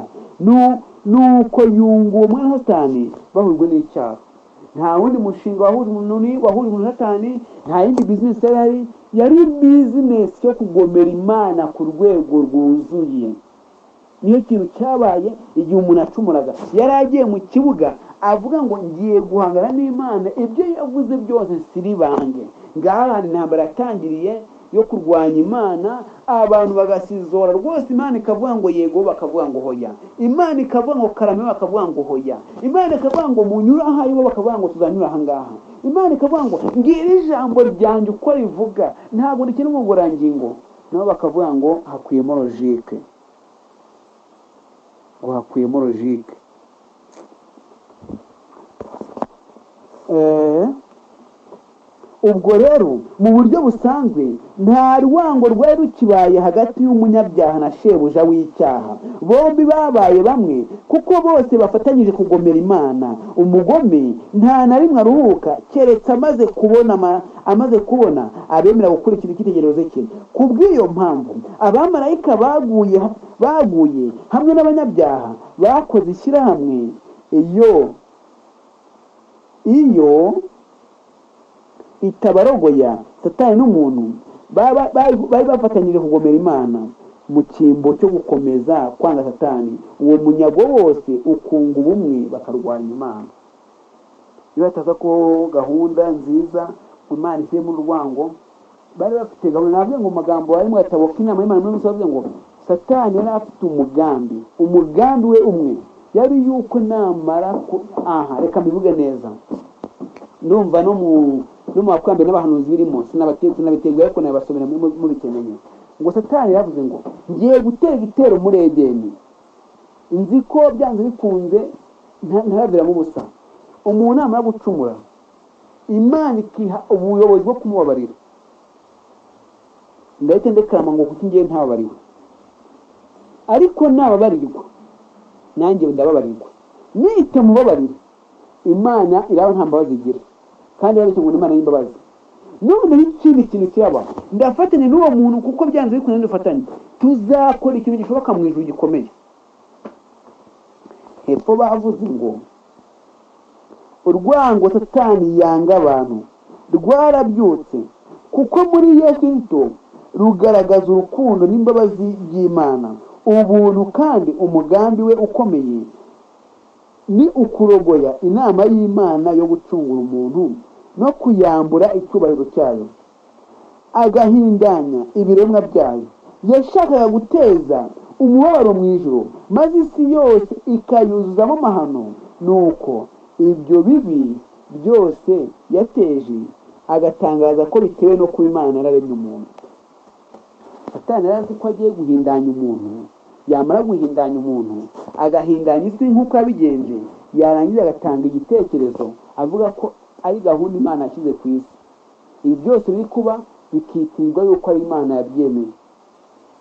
A: nuko yunguwe umwana satani bahujwe n'icyaha nta wundi mushinga wahuje umuntu satani nta yindi bizinesi yari ari yari bizinesi yo kugomera imana ku rwego rwuzuye niyo kintu cyabaye igihe umuntu acumuraga yari agiye mu kibuga avuga ngo ngiye guhangana n'imana ibyo yavuze byose siribange ngaha intambara yatangiriye yo kurwanya imana abantu bagasizora rwose imana ikavuga ngo yego bakavuga ngo hoya imana ikavuga ngo karame bakavuga ngo hoya imana ikavuga ngo munyura ahari bo bakavuga ngo tuzanyura aha ngaha imana ikavuga ngo ngira ijambo ryanjye uko rivuga ntabwo rikina ubugororangingo nabo bakavuga ngo hakuyemo logike ngo hakuyemo logike ubwo rero mu buryo busanzwe nta rwango rwari rukibaye hagati y'umunyabyaha na shebuja w'icyaha bombi babaye bamwe kuko bose bafatanyije kugomera imana umugome nta na rimwe aruhuka keretse amaze kubona ama- amaze kubona abemera gukurikira icyitegererezo cye ku bw'iyo mpamvu abamarayika baguye baguye hamwe n'abanyabyaha bakoze ishyirahamwe iyo iyo itabarogoya satani n'umuntu baba- bari bari bafatanyije kugomera imana mu cyimbo cyo gukomeza kwanga satani uwo munyago wose ukunga ubumwe bakarwanya imana iyo hataza ko gahunda nziza ngo imana ishyiremo urwango bari bafite gahunda navuze ngo mu magambo ari mu gatabo k'inama y'imana muri rusange ngo satani yari afite umugambi umugambi we umwe yari yuko namara ku aha reka mbivuge neza ndumva no mu no mu bakurambere n'abahanuzi birimo sinabategura sinabitegura ariko nabasomera muri- muri mubikeneye ngo satani yavuze ngo ngiye gutera igitero muri edeni nzi ko byanze bikunze nta- ntaraviramo ubusa umuntu namara gucumura imana ikiha ubuyobozi bwo kumubabarira ndahita ndekarama ngo kuko ngewe ntababariwe ariko nababarirwa nanjye ndababarirwa nite mubabarire imana iraba nta mbabazi igira kandi yabeshye ngo ni imana y'imbabazi none n'ikindi kintu kiraba ndafatanya n'uwo muntu kuko byanze bikunze dufatanye tuzakora ikintu gishoboka mu ijuru gikomeye hepfo bavuze ngo urwango satani yanga abantu rwarabyutse kuko muri yesu kristo rugaragaza urukundo n'imbabazi by'imana ubuntu kandi umugambi we ukomeye ni ukurogoya inama y'imana yo gucungura umuntu no kuyambura icyubahiro cyayo agahindanya ibiremwa byayo yashakaga guteza umubabaro mu ijuru maze isi yose ikayuzuzamo amahano nuko ibyo bibi byose yateje agatangaza ko bitewe no kuba imana yararemye umuntu satani yari azi ko agiye guhindanya umuntu yamara guhindanya umuntu agahindanya isi nk'uko yabigenje yarangiza agatanga igitekerezo avuga ko ari gahunda imana yashyize ku isi ibi byose biri kuba bikitirwa yuko ari imana yabyemeye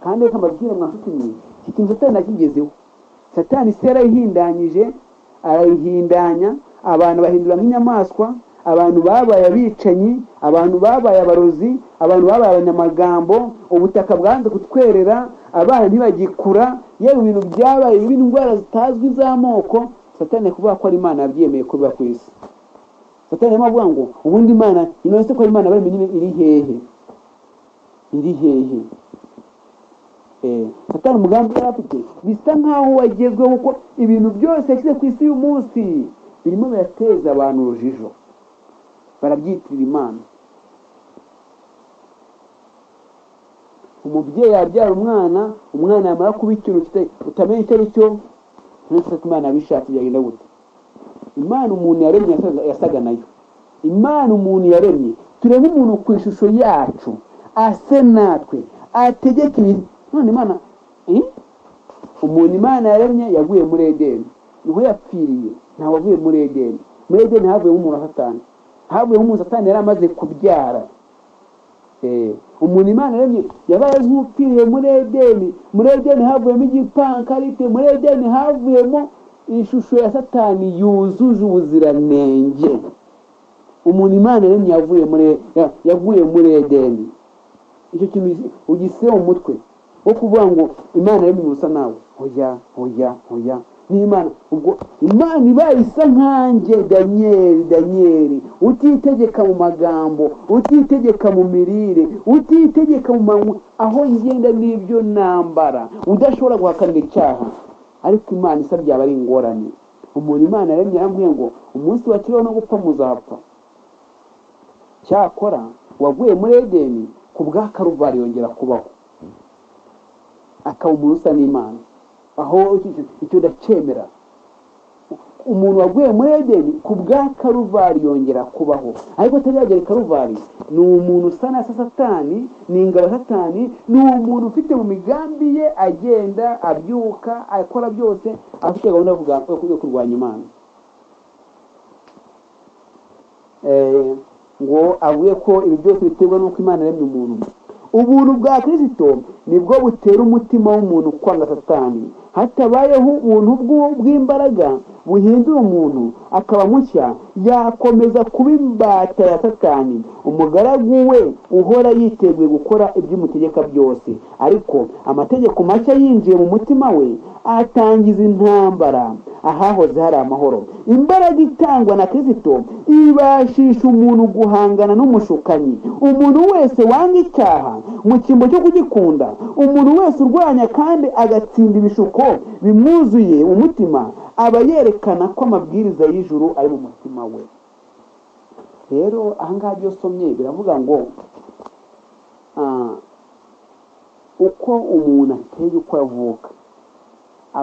A: kandi reka mbabwire mwa nshuti mwe iki kintu satani nakigezeho satani isi yarayihindanyije arayihindanya abantu bahindura nk'inyamaswa abantu babaye abicanyi abantu babaye abarozi abantu babaye abanyamagambo ubutaka bwanze kutwerera abana ntibagikura yewe ibintu byabaye bibi indwara zitazwi z'amoko satani kuvuga ko ari imana yabyemeye ko biba ku isi satani arimo avuga ngo ubundi imana inonese ko ari imana baremye nyine iri hehe iri hehe Eh, satani umugambi yari afite bisa nk'aho wagezweho kuko ibintu byose yashyize ku isi y'uyu munsi birimo birateza abantu urujijo barabyitirira imana umubyeyi yabyara umwana umwana yamara kuba ikintu kita- utamenya icyo ari cyo uretse ko imana yabishatse byagenda gute imana umuntu yaremye yasaga- yasaga nayo imana umuntu yaremye turebe umuntu ku ishusho yacu ase natwe ategeka ibintu none imana eh? umuntu imana yaremye yaguye muri edeni niho yapfiriye ntabwo avuye muri edeni muri edeni havuyemo umuntu wa satani havuyemo umuntu satani yari amaze kubyara Eh, umuntu imana yaremye yabaye nk'upfiriye muri edeni muri edeni havuyemo igipankarite muri edeni havuyemo ishusho ya satani yuzuje ubuziranenge umuntu imana yaremye yavuye muri ya- yavuye muri edeni icyo kintu ugiseye mu mutwe wo kuvuga ngo imana yaremye umuntu usa nawe hoya hoya hoya n'imana ubwo imana ibaye isa nkanjye danyeri danyeri utitegeka mu magambo utitegeka mu mirire utitegeka mu manywa aho ngenda n'ibyo nambara udashobora guhakanira icyaha ariko imana isa byaba ari ingorane umuntu imana yaremye yaramubwiye ngo umunsi wakiriho no gupfa muzapfa cyakora uwaguye muri edeni ku bwa karuvari yongera kubaho akaba umuntu usa n'imana aho icyo udacyemera umuntu waguye muri edeni ku bwa karuvali yongera kubaho ariko ataragera i karuvali ni umuntu usa na satani ni ingabo satani ni umuntu ufite mu migambi ye agenda abyuka akora byose afite gahunda yo kuga- yo kurwanya imana Eh, ngo avuge ko ibi byose biterwa n'uko imana yaremye umuntu ubuntu bwa kirisito nibwo butera umutima w'umuntu kwanga satani hatabayeho ubuntu bw'u- bw'imbaraga buhindura umuntu akaba mushya yakomeza kuba imbata ya satani umugaragu we uhora yiteguye gukora iby'umutegeka byose ariko amategeko mashya yinjiye mu mutima we atangiza intambara ahahoze hari amahoro imbaraga itangwa na kirisito ibashisha umuntu guhangana n'umushukanyi umuntu wese wanga icyaha mu cyimbo cyo kugikunda umuntu wese urwanya kandi agatsinda ibishuko bimwuzuye umutima aba yerekana ko amabwiriza y'ijuru ari mu mutima we rero ahangaha ibyo usomye biravuga ngo ah, uko umuntu ateye uko avuka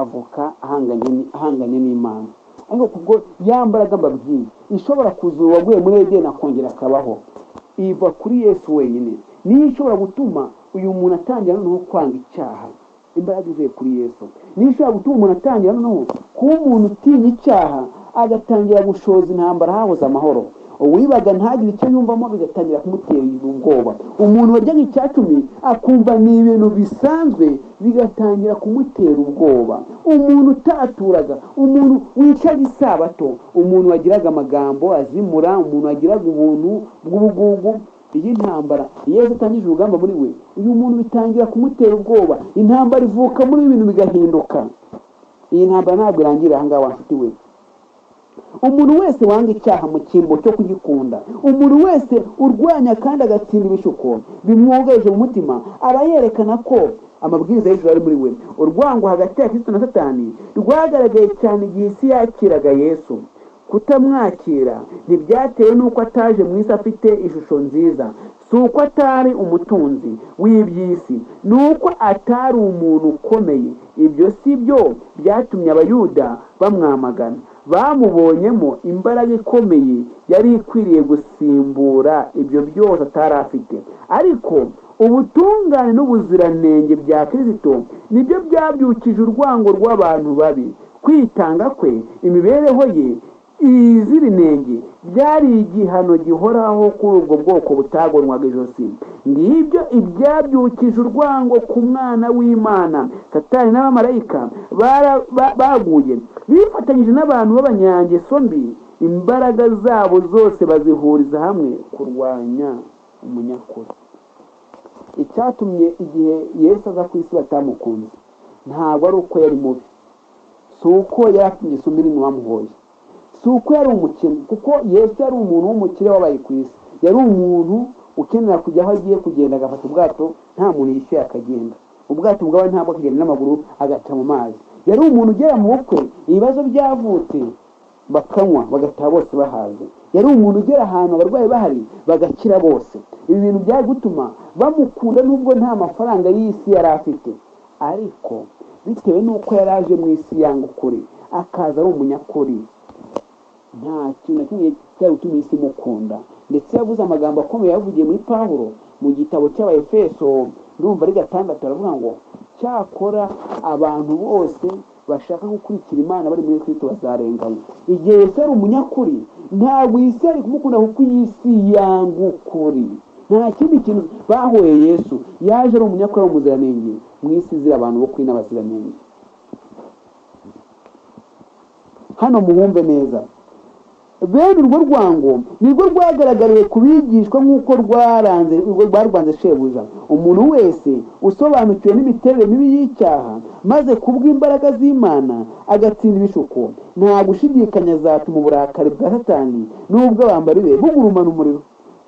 A: avuka ahanganye ni- ahanganye n'imana ariko kubwo yambaraga mbabwiye ishobora kuzura uwaguye muri edeni akongera akabaho iva kuri yesu wenyine niyo ishobora gutuma uyu muntu atangira noneho kwanga icyaha imbaraga ivuye kuri yesu niyo ishobora gutuma umuntu atangira noneho kuba umuntu utinya icyaha agatangira gushoza intambara hahoze amahoro uwibaga ntagire icyo yumvamo bigatangira kumutera ubwoba umuntu waryaga icyatumi akumva ni ibintu bisanzwe bigatangira kumutera ubwoba umuntu utaturaga umuntu wicaga isabato umuntu wagiraga amagambo azimura umuntu wagiraga ubuntu bw'ubugugu iyi ntambara iyo yesu atangije urugamba muri we uyu muntu bitangira kumutera ubwoba intambara ivuka muri ibintu bigahinduka iyi ntambara ntabwo irangirira aha ngaha wa nshuti we umuntu wese wanga icyaha mu cyimbo cyo kugikunda umuntu wese urwanya kandi agatsinda ibishuko bimwugarije mu mutima aba yerekana ko amabwiriza y'ijuru ari muri we urwango hagati ya kristo na satani rwagaragaye cyane igihe isi yakiraga yesu kutamwakira ntibyatewe n'uko ataje mu isi afite ishusho nziza si uko atari umutunzi w'iby'isi ni uko atari umuntu ukomeye ibyo si byo byatumye abayuda bamwamagana bamubonyemo imbaraga ikomeye yari ikwiriye gusimbura ibyo byose atari afite ariko ubutungane n'ubuziranenge bya kirisito nibyo byabyukije urwango rw'abantu babi kwitanga kwe imibereho ye iz'ibinenge byari igihano gihoraho kuri ubwo bwoko butagonwaga ijosi ngibyo ibyabyukije urwango ku mwana w'imana satani n'abamarayika bara- ba- baguye bifatanyije n'abantu b'abanyangeso mbi imbaraga zabo zose bazihuriza hamwe kurwanya umunyakuri icyatumye igihe yesu aza ku isi batamukunze ntabwo ari uko yari mubi si uko yari afite ingeso mbi nini bamuhoye si uko yari umukene kuko yesu yari umuntu w'umukire wabaye ku isi yari umuntu ukenera kujya aho agiye kugenda agafata ubwato nta muntu yishyuye akagenda ubwato bwawe ntabwo akagenda n'amaguru agaca mu mazi yari umuntu ugera mu bukwe ibibazo byavutse bakanywa bagataha bose bahaze yari umuntu ugera ahantu abarwayi bahari bagakira bose ibi bintu byari gutuma bamukunda nubwo nta mafaranga y'isi yari afite ariko bitewe n'uko yari aje mu isi yanga ukuri akaza ari umunyakuri nta kintu na kimwe cyari gutuma isi imukunda ndetse yavuze amagambo akomeye yavugiye muri pawulo mu gitabo cy'abayefeso ndumva ari gatandatu aravuga ngo cyakora abantu bose bashaka gukurikira imana bari muri kristo bazarengana igihe yesu ari umunyakuri ntabwo isi yari kumukunda kuko iyi si yanga ukuri nta kindi kintu bahoye yesu yaje ari umunyakuri ari umuziranenge mu isi izira abantu bo kuri n'abaziranenge hano muhumve neza bene urwo rwango nirwo rwagaragariye ku bigishwa nk'uko rwaranze urwo rwarwanze shebuja umuntu wese usobanukiwe n'imiterere mibi y'icyaha maze kubw'imbaraga z'imana agatsinda ibishuko nta gushidikanya zatuma uburakari bwa satani n'ubw'abambari be bugurumana umuriro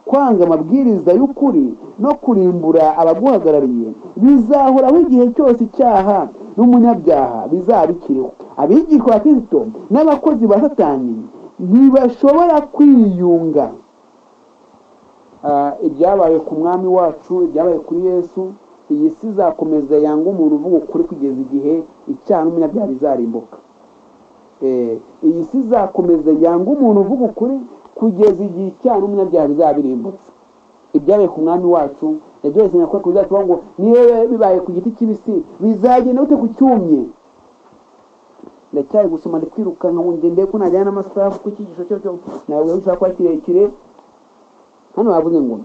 A: kwanga amabwiriza y'ukuri no kurimbura abaguhagarariye bizahoraho igihe cyose icyaha n'umunyabyaha bizaba bikiriho abigishwa ba kristo n'abakozi ba satani ntibashobora kwiyunga Ah, ibyabaye ku mwami wacu ibyabaye kuri yesu iyi si izakomeza yanga umuntu uvuga ukuri kugeza igihe icyaha n'umunyabyaha bizarimbuka Eh, iyi si izakomeza yanga umuntu uvuga ukuri kugeza igihe icyaha n'umunyabyaha bizabirimbutse ibyabaye ku mwami wacu yabyose nyakora ku bizacu ngo niyo bibaye ku giti kibisi bizagenda bite ku cyumye ndacyari gusoma ndikwirukanka ngo ngende ko najyana n'amasaha kuko icyigisho cyo cyo ntabwo gishobora kuba kirekire hano bavuze ngo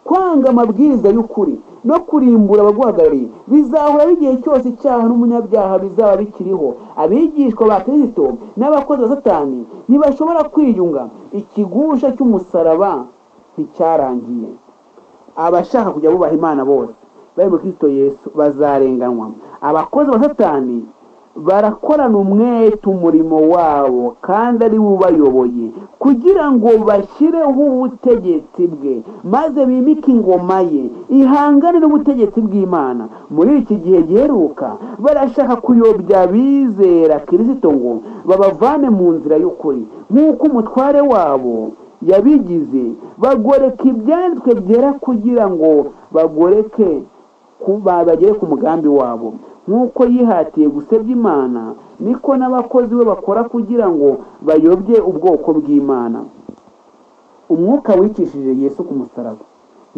A: kwanga amabwiriza y'ukuri no kurimbura abaguhagarariye bizahora igihe cyose icyaha n'umunyabyaha bizaba bikiriho abigishwa ba kristo n'abakozi ba satani ntibashobora kwiyunga ikigusha cy'umusaraba nticyarangiye abashaka kujya bubaha imana bose bari muri kristo yesu bazarenganwa abakozi ba satani barakorana umwete umurimo wabo kandi ari we ubayoboye kugira ngo bashyireho ubutegetsi bwe maze bimike ingoma ye ihangane n'ubutegetsi bw'imana muri iki gihe giheruka barashaka kuyobya abizera kirisito ngo babavane mu nzira y'ukuri nk'uko umutware wabo yabigize bagoreka ibyanditswe byera kugira ngo bagoreke ku- ba- bagere ku mugambi wabo nk'uko yihatiye gusebya imana niko n'abakozi be bakora kugira ngo bayobye ubwoko bw'imana umwuka wicishije yesu ku musaraba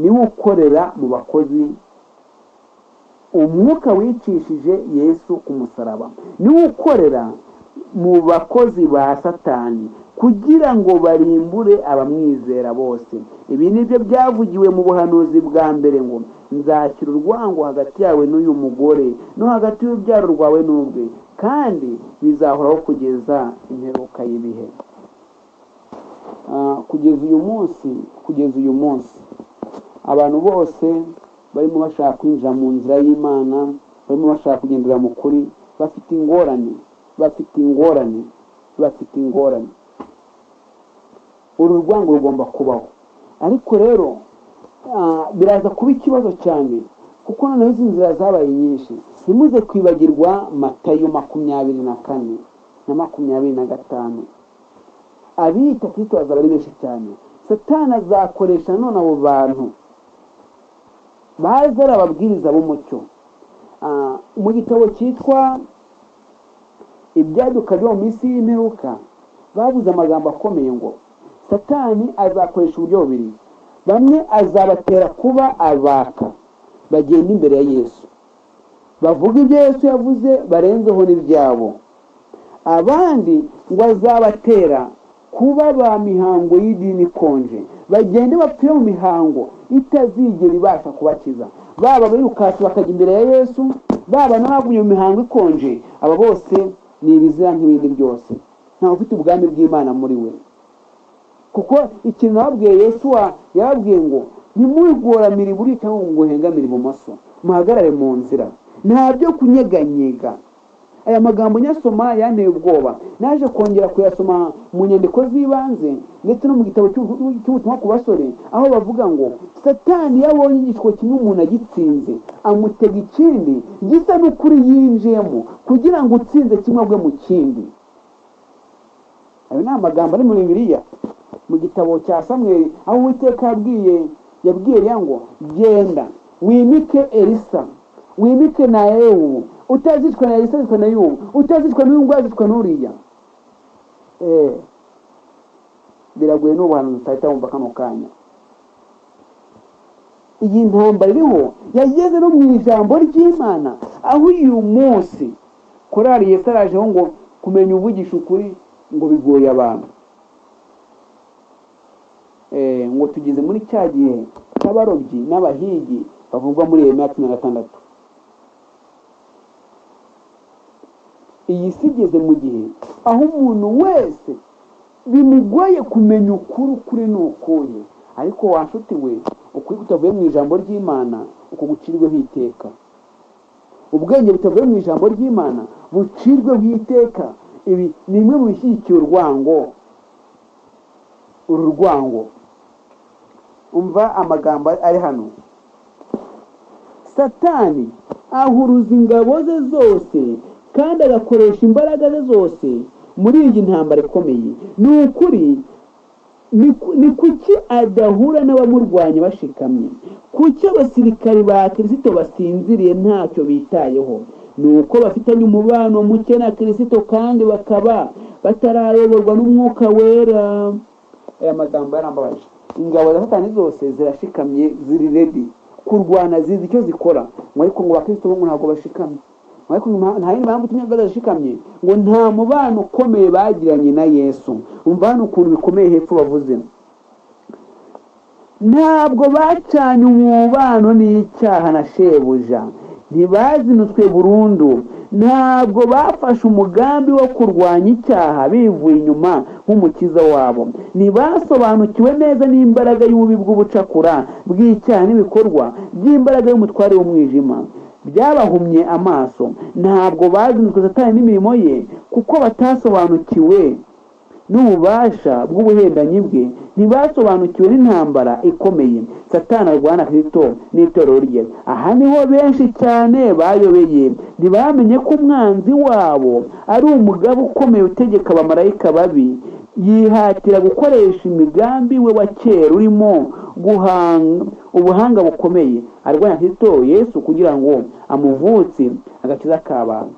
A: niwo ukorera mu bakozi umwuka wicishije yesu ku musaraba niwo ukorera mu bakozi ba satani kugira ngo barimbure abamwizera bose ibi ni byo byavugiwe mu buhanuzi bwa mbere ngo nzashyira urwango hagati yawe n'uyu mugore no hagati y'urubyaro rwawe n'ubwe kandi bizahoraho kugeza imperuka y'ibihe Ah, kugeza uyu munsi kugeza uyu munsi abantu bose barimo bashaka kwinjira mu nzira y'imana barimo bashaka kugendera mu kuri bafite ingorane bafite ingorane bafite ingorane uru rwango rugomba kubaho ariko rero ah, biraza kuba ikibazo cyane kuko noneho izi nzira zabaye nyinshi ntimuze kwibagirwa matayo makumyabiri na kane na makumyabiri na gatanu abita kristo bazaba ari benshi cyane satani azakoresha none abo bantu baza ari ababwiriza b'umucyo Ah, mu gitabo cyitwa ibyaduka byo mu minsi y'imperuka babuze amagambo akomeye ngo satani azakoresha uburyo bubiri bamwe azabatera kuba abaka bagenda imbere ya yesu bavuga ibyo yesu yavuze barenzeho n'ibyabo abandi ngo azabatera kuba ba mihango y'idini ikonje bagende bapfire mu mihango itazigera ibasha kubakiza baba abirukasi bakajya imbere ya yesu baba n'abavuye mu mihango ikonje aba bose ni ibizira nk'ibindi byose ntawe ufite ubwami bw'imana muri we kuko ikintu babwiye yesu wa- yababwiye ngo ntimugoramire iburyo cyangwa ngo muhengamire ibumoso muhagarare mu nzira nta byo kunyeganyega aya magambo nyasoma yanteye ubwoba naje kongera kuyasoma mu nyandiko z'ibanze ndetse no mu gitabo cy'ubu- cy'ubutumwa ku basore aho bavuga ngo satani iyo abonye igishwo kimwe umuntu agitsinze amutega ikindi gisa n'ukuri yinjiyemo kugira ngo utsinze kimwe agwe mu kindi ayo ni amagambo ari muri bibiliya mu gitabo cya samweli aho uwiteka yabwiye yabwiye Eliya ngo genda wimike elisa wimike na ewu utazicwa na elisa azicwa na yubu utazicwa n'uyu nguyu azicwa n'uriya Eh, biragoye n'ubu hantu tutahita wumva kano kanya iyi ntambara iriho yageze no mu ijambo ry'imana aho uyu munsi korari yesarajeho ngo kumenya uvugisha ukuri ngo bigoye abantu Eh, ngo tugeze muri cya gihe cy'abarobyi n'abahigi bavugwa muri Yeremiya cumi na gatandatu iyi si igeze mu gihe aho umuntu wese bimugoye kumenya ukuri ukuri ni ukuhe ariko wa nshuti we ukuri kutavuye mu ijambo ry'imana uko gucirweho iteka ubwenge butavuye mu ijambo ry'imana bucirweho iteka ibi ni bimwe mu bishyigikiye urwango uru rwango umva amagambo ari hano satani ahuruza ingabo ze zose kandi agakoresha imbaraga ze zose muri iyi ntambara ikomeye ni ukuri ni ku- ni kuki adahura n'abamurwanya bashikamye kuki abasirikari ba kirisito basinziriye ntacyo bitayeho ni uko bafitanye umubano muke na kirisito kandi bakaba batarayoborwa n'umwuka wera aya magambo yarambabaje ingabo za satani zose zirashikamye ziri redi kurwana zizi icyo zikora mwari kumwe abakristo bo ntabwo bashikamye mwari kumwe nta yindi mpamvu itumye badashikamye ngo nta mubano ukomeye bagiranye na yesu umva hano ukuntu bikomeye hepfo bavuze ntabwo bacanye umubano n'icyaha na shebuja ntibazinutswe burundu ntabwo bafashe umugambi wo kurwanya icyaha bivuye inyuma nk'umukiza wabo ntibasobanukiwe neza n'imbaraga y'ububi bw'ubucakura bw'icyaha n'ibikorwa by'imbaraga y'umutware w'umwijima byabahumye amaso ntabwo bazinutswe satani n'imirimo ye kuko batasobanukiwe n'ububasha bw'ubuhendanyi bwe ntibasobanukiwe n'intambara ikomeye satani arwana kristo n'itorero rye aha niho benshi cyane bayobeye ntibamenye ko umwanzi wabo ari umugabo ukomeye utegeka abamarayika babi yihatira gukoresha imigambi we wa kera urimo guhanga ubuhanga bukomeye arwanya kristo yesu kugira ngo amuvutse agakiza k'abantu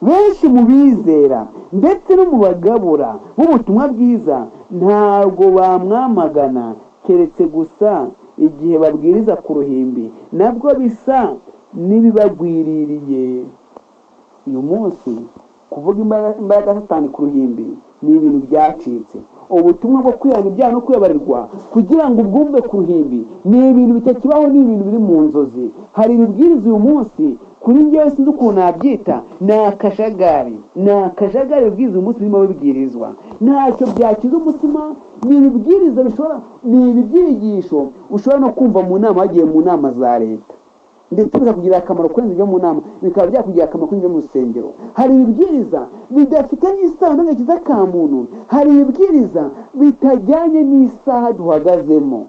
A: benshi mu bizera ndetse no mu bagabura b'ubutumwa bwiza ntabwo bamwamagana keretse gusa igihe babwiriza ku ruhimbi nabwo bisa n'ibibagwiririye uyu munsi kuvuga imbaraga imbaraga ya satani ku ruhimbi ni ibintu byacitse ubutumwa bwo kwihana ibyaha no kwibabarirwa kugira ngo ubwumve ku ruhimbi ni ibintu bitakibaho ni ibintu biri mu nzozi hari ibibwiriza uyu munsi kuri njyewe sinzi ukuntu nabyita ni akajagari ni akajagari ibibwiriza uyu munsi birimo bibwirizwa ntacyo byakiza umutima ni ibibwiriza bishobora ni ibibyigisho ushobora no kumva mu nama wagiye mu nama za leta ndetse bikakugirira akamaro kurenza ibyo mu nama bikaba byakugirira akamaro kurenza ibyo mu rusengero hari ibibwiriza bidafitanye isano n'agakiza ka muntu hari ibibwiriza bitajyanye n'isaha duhagazemo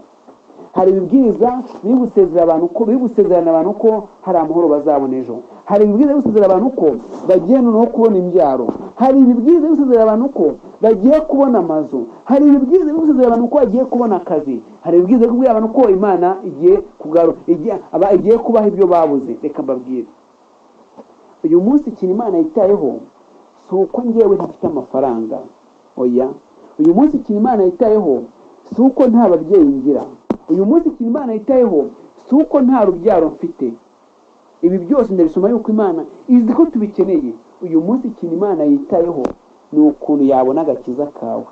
A: hari ibibwiriza biri gusezera abantu ko biri gusezerana abantu ko hari amahoro bazabona ejo hari ibibwiriza biri gusezera abantu ko bagiye noneho kubona imbyaro hari ibibwiriza biri gusezera abantu ko bagiye kubona amazu hari ibibwiriza biri gusezera abantu ko bagiye kubona akazi hari ibibwiriza biri kubwira abantu ko imana igiye kugaru igiye, aba- igiye kubaha ibyo babuze reka mbabwire uyu munsi ikintu imana yitayeho si uko njyewe ntafite amafaranga oya uyu munsi ikintu imana yitayeho si uko nta babyeyi ngira uyu munsi ikintu imana yitayeho si uko nta rubyaro mfite ibi byose ndabisoma yuko imana izi ko tubikeneye uyu munsi ikintu imana yitayeho ni ukuntu yabona agakiza kawe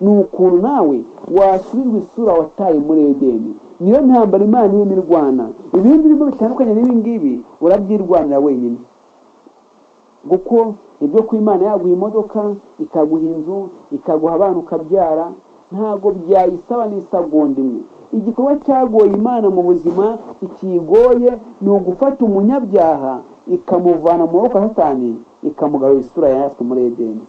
A: ni ukuntu nawe wasubirwa isura wataye muri edeni niyo ntambara imana irimo irwana ibindi birimo bitandukanye n'ibi ngibi urabyirwanira wenyine kuko ibyo ku imana yaguha imodoka ikaguha inzu ikaguha abana ukabyara ntabwo byayisaba n'isegonda imwe igikorwa cyagoye imana mu buzima ikiyigoye ni ugufata umunyabyaha ikamuvana mu maboko ya satani ikamugarura isura yaratswe muri edeni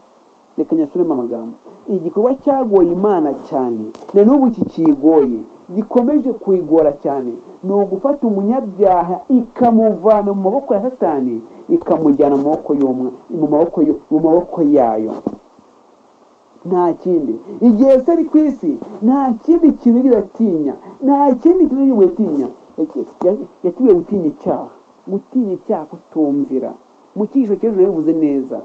A: reka nyasubiremo amagambo igikorwa cyagoye imana cyane na n'ubu kikiyigoye gikomeje kuyigora cyane ni ugufata umunyabyaha ikamuvana mu maboko ya satani ikamujyana mu maboko y'umwe mu maboko yo- mu maboko yayo nta kindi igihe se ari ku isi nta kindi kintu yigeze atinya nta kindi kintu yigeze atinya yakibwiye gutinya icyaha gutinya icyaha kutumvira mu cyigisho cy'ejo yabivuze neza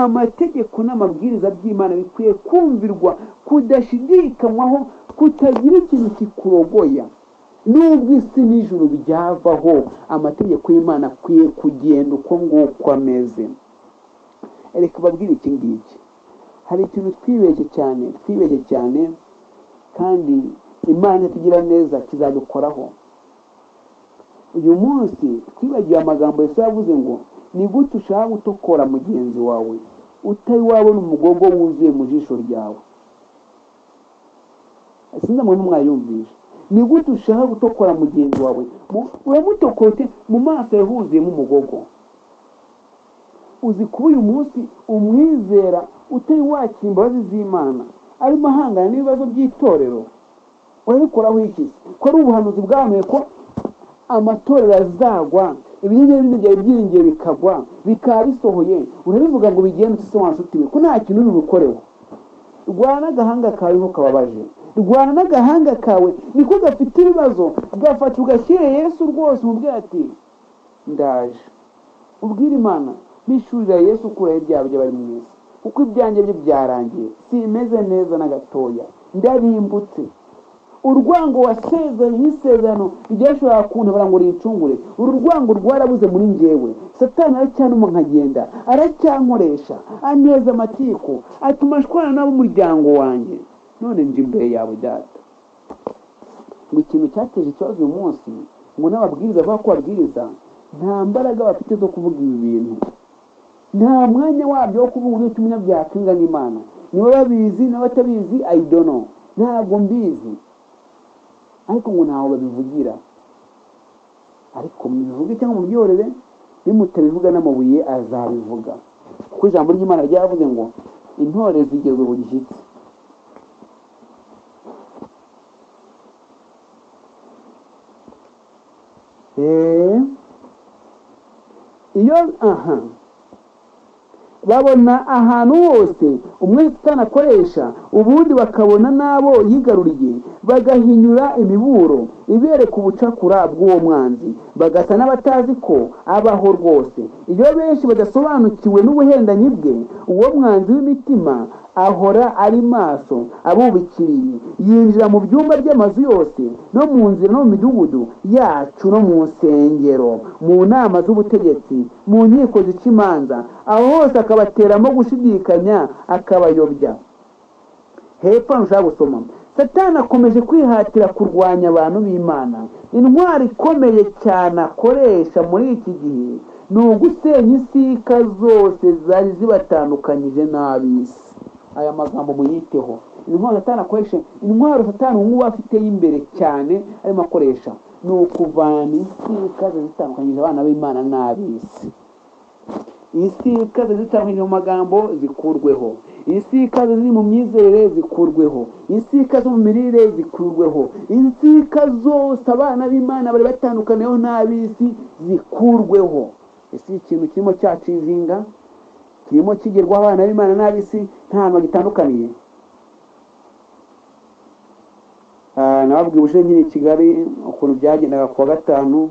A: amategeko n'amabwiriza by'imana bikwiye kumvirwa kudashidikanywaho kutagira ikintu kikurogoya nubwo isi n'ijuru byavaho amategeko y'imana akwiye kugenda uko nguko ameze reka babwire iki ngiki hari ikintu twibeshye cyane twibeshye cyane kandi imana tugira neza kizadukoraho uyu munsi twibagiwe amagambo yesu yavuze ngo ni gute ushaka gutokora mugenzi wawe utari wabona umugongo wuzuye mu jisho ryawe sinzi mwari mwayumvisha ni gute ushaka gutokora mugenzi wawe Mu- uramutokora ute mu maso yawe huzuyemo umugogo uzi kuba uyu munsi umwizera utari wakira imbabazi z'imana arimo ahangana n'ibibazo by'itorero urabikoraho iki ko ari ubuhanuzi bwahanuye ko amatorero azagwa ibinyabuzima byawe byiyongera bikagwa bikaba bisohoye urabivuga ngo bigende utise wa nshuti we ko nta kintu uri bukoreho rwana n'agahanga kawe niko kababaje rwana n'agahanga kawe niko gafite ibibazo gafata ugashyire yesu rwose umubwira ati ndaje ubwire imana bishurira yesu ukuraho ibyaha by'abari mu isi kuko ibyanjye byo byarangiye simeze neza na gatoya ndarimbutse urwango wasezeranye nk'isezerano ryashoboraga kuntabara ngo rincungure uru rwango rwarabuze muri njyewe satani aracyanuma nkagenda aracyankoresha aneza amatiku atuma ashwana n'ab'umuryango wanjye none nje imbere yawe data ngo ikintu cyateje ikibazo uyu munsi ngo n'ababwiriza bavuga ko babwiriza nta mbaraga bafite zo kuvuga ibi bintu nta mwanya wabyo wo kuvuga uburyo kimenya byakwinga n'imana niba babizi n'abatabizi ayidono ntabwo mbizi ariko ngo ntaho babivugira ariko mubivuge cyangwa mubyorere nimutabivuga n'amabuye azabivuga kuko ijambo ry'imana ryavuze ngo intore zigezwe bugishyitsi Eh, iyo aha babona ahantu hose umwe satani akoresha ubundi bakabona n'abo yigaruriye bagahinyura imiburo ibereka ubucakura bw'uwo mwanzi bagasa n'abatazi ko abaho rwose iyo benshi badasobanukiwe n'ubuhendanyi bwe uwo mwanzi w'imitima ahora ari maso abubikiriye yinjira mu byumba by'amazu yose no mu nzira no mu midugudu yacu no mu nsengero mu nama z'ubutegetsi mu nkiko zica imanza aho hose akabateramo gushidikanya akabayobya hepfo ntushobora gusoma satani akomeje kwihatira kurwanya abantu b'imana intwari ikomeye cyane akoresha muri iki gihe ni ugusenya isika zose zari zibatandukanyije n'ab'isi aya magambo muyiteho intwaro satani akoresha intwaro satani ubu afite y'imbere cyane arimo akoresha ni ukuvana isika ziba zitandukanyije abana b'imana n'ab'isi isika ziba zitandukanyije mu magambo zikurweho isika ziri mu myizerere zikurweho isika zo mu mirire zikurweho isika zose abana b'imana bari batandukaniyeho n'ab'isi zikurweho ese ikintu kirimo cyacizinga kirimo kigerwaho abana b'imana n'ab'isi nta hantu bagitandukaniye nababwiye ubushize nyine i kigali ukuntu byagendaga kuwa gatanu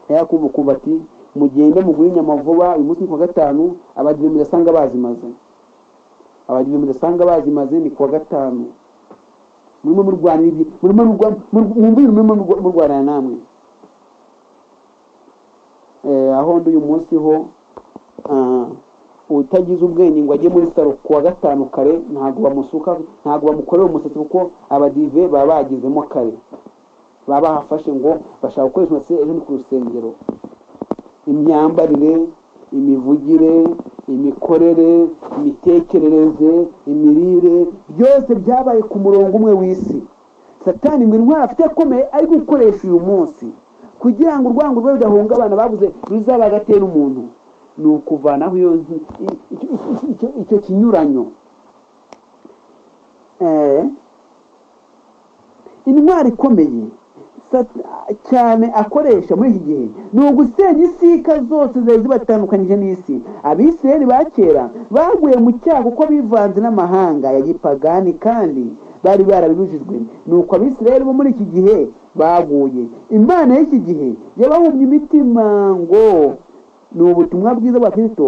A: nayo kumva ukumva ati mugende mugure inyama vuba uyu munsi ni kuwa gatanu abadive mudasanga bazimaze abadive mudasanga bazimaze ni kuwa gatanu murimo murwanira ibyo murimo murwanya murimo murwanira namwe aho ndi uyu munsi ho utagize ubwenge ngo ajye muri salo kuwa gatanu kare ntabwo bamusuka ntabwo bamukorera umusatsi kuko abadive baba bagezemo kare baba bahafashe ngo bashaka gukoresha umusatsi ejo ni ku rusengero imyambarire imivugire imikorere imitekerereze imirire byose byabaye ku murongo umwe w'isi satani ngo intwari afite akomeye ari gukoresha uyu munsi kugira ngo urwango rwe rudahungabana babuze ruzaba hagati ye n'umuntu ni ukuvanaho iyo icyo kinyuranyo intwari ikomeye cyane akoresha muri iki gihe ni ugusenya isika zose zari zibatandukanyije n'isi abisirayeli ba kera baguye mu cyaha kuko bivanze n'amahanga ya gipagani kandi bari barabibujijwe ni uko abisirayeli bo muri iki gihe baguye imana y'iki gihe yabahumye imitima ngo ni ubutumwa bwiza bwa kirisito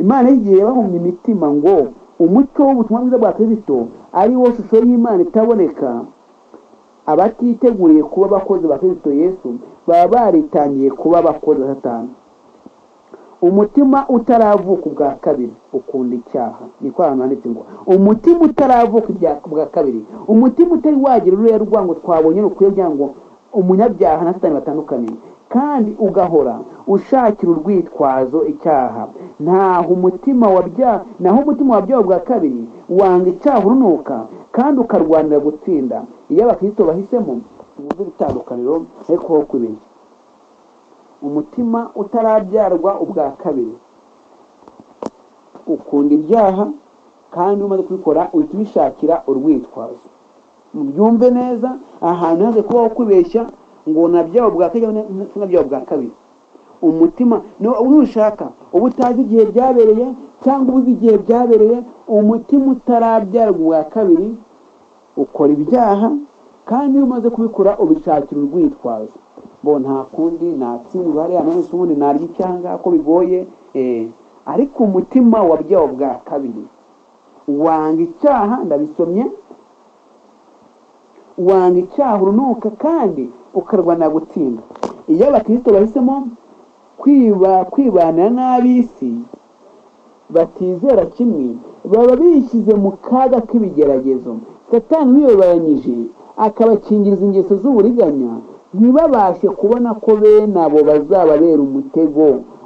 A: imana y'igihe yabahumye imitima ngo umuco w'ubutumwa bwiza bwa kirisito ari wo shusho y'imana itaboneka abatiteguriye kuba abakozi ba kirisito yesu baba baritangiye kuba abakozi satani umutima utaravuka ubwa kabiri ukunda icyaha niko ahantu handitse ngo umutima utaravuka ubwa kabiri umutima utari wagira ururiya rwango twabonye rukwiye kugira ngo umunyabyaha na satani batandukaniye kandi ugahora ushakira urwitwazo icyaha ntaho umutima wabya naho umutima wabyawe bwa kabiri wanga icyaha urunuka kandi ukarwanira gutsinda iyo abakristo bahisemo ubuze ibitandukaniro ariko ho kubiri umutima utarabyarwa ubwa kabiri ukunda ibyaha kandi umaze kubikora uhita ubishakira urwitwazo mubyumve neza ahantu haze kubaho kubeshya ngo na byaba bwa kajya na byaba bwa kabiri umutima no nushaka uba utazi igihe byabereye cyangwa ubuze igihe byabereye umutima utarabyarwa ubwa kabiri ukora ibyaha kandi iyo umaze kubikora ubishakira urwitwazo bo nta kundi natsindwa hariya none ubundi narya icyanga ko bigoye eh, ariko umutima wa byawo bwa kabiri wanga icyaha ndabisomye wanga icyaha urunuka kandi ukarwanira gutsinda iyo abakristo bahisemo kwiba kwibanira n'ab'isi batizera kimwe baba bishyize mu kaga k'ibigeragezo satani wiyoberanyije akabakingiriza ingeso z'uburiganya ntibabashe kubona ko bene abo bazababera umutego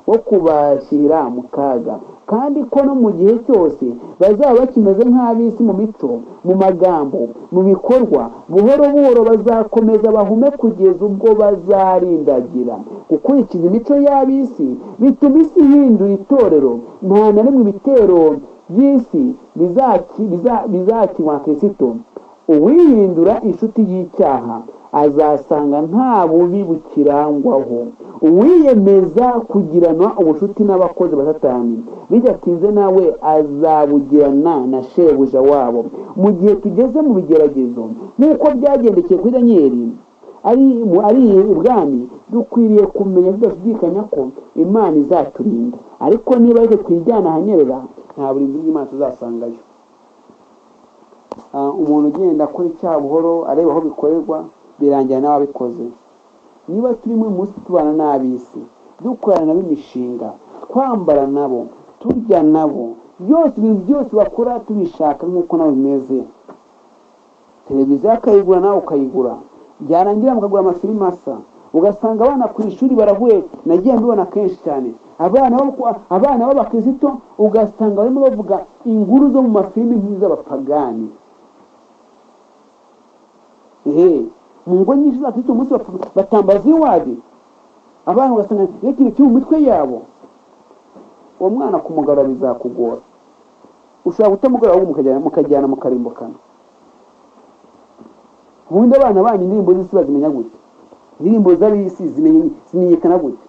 A: wo kubashyira mu kaga kandi ko no mu gihe cyose bazaba bakimeze nk'ab'isi mu mico mu magambo mu bikorwa buhoro buhoro bazakomeza bahume kugeza ubwo bazarindagira gukurikiza imico y'ab'isi bituma isi ihindura itorero nta na rimwe ibitero by'isi bizaki- biza- bizakinwa kirisito uwihindura inshuti y'icyaha azasanga nta bubi bukirangwaho uwiyemeza kugirana ubucuti n'abakozi ba satani bidatinze nawe azabugirana na shebuja wabo mu gihe tugeze mu bigeragezo nk'uko byagendekeye kuri daniyeli ari mu- ari ubwami dukwiriye kumenya tudashidikanya ko imana izaturinda ariko niba ariko twijyana ahanyerera nta burinzi bw'imana tuzasangayo Ah, umuntu ugenda akora icyaha buhoro areba aho bikorerwa birangira nawe abikoze niba turi muri munsi tubana n'ab'isi dukorana nabo imishinga twambara nabo turya nabo byose ibintu byose bakora tubishaka nk'uko nabo bimeze televiziyo akayigura nawe ukayigura byarangira mukagura amafilime asa ugasanga abana ku ishuri barahuye nagiye mbibona kenshi cyane abana b'abaku- abana b'abakristo ugasanga barimo bavuga inkuru zo mu mafilime nk'iz'abapagani ehe mu ngo nyinshi z'abakristo umunsi bap- batambaza iwadi abana ugasanga iyo kintu kiri mu mitwe yabo uwo mwana kumugarura bizakugora ushobora kutamugora ahubwo mukajyana mukajyana mukarimbukana ubundi abana banyu indirimbo z'isi bazimenya gute indirimbo z'ab'isi zimenye- zimenyekana gute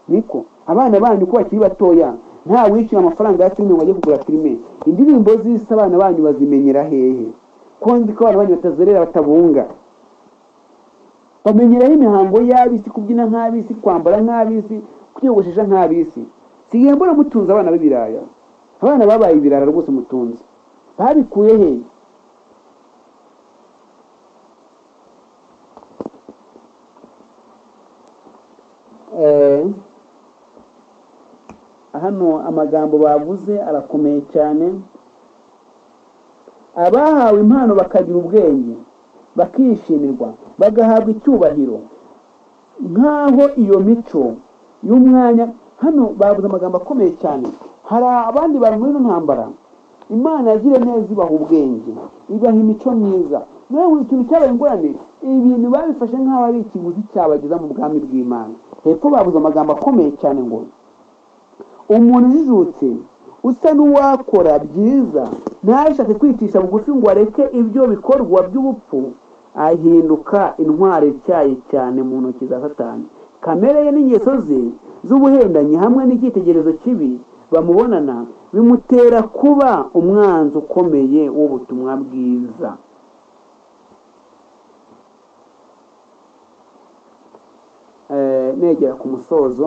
A: niko abana banyu ko bakiri batoya nta wishyura amafaranga ya filime ngo ajye kugura filime indirimbo z'isi abana banyu bazimenyera hehe ko nzi ko abana banyu batazerera batabunga bamenyeraho imihango y'ab'isi kubyina nk'ab'isi kwambara nk'ab'isi kwiyogoshesha nk'ab'isi sigaye mbona mutunze abana b'ibiraya abana babaye ibirara rwose mutunze babikuye hehe Eh, hano amagambo bavuze arakomeye cyane abahawe impano bakagira ubwenge bakishimirwa bagahabwa icyubahiro nk'aho iyo mico y'umwanya hano bavuze amagambo akomeye cyane hari abandi bantu muri ino ntambara imana yagiriye neza ibaha ubwenge ibaha imico myiza nawe buri kintu cyabaye ingorane ibintu babifashe nk'aho ari ikiguzi cyabageza mu bwami bw'imana hepfo babuze amagambo akomeye cyane ngo umuntu ujijutse usa n'uwakora byiza ntashake kwicisha bugufi ngo areke ibyo bikorwa by'ubupfu ahinduka intwari ityaye cyane mu ntoki za satani kamere ye n'ingeso ze z'ubuhendanyi hamwe n'icyitegerezo kibi bamubonana bimutera kuba umwanzi ukomeye w'ubutumwa bwiza Eh, negera ku musozo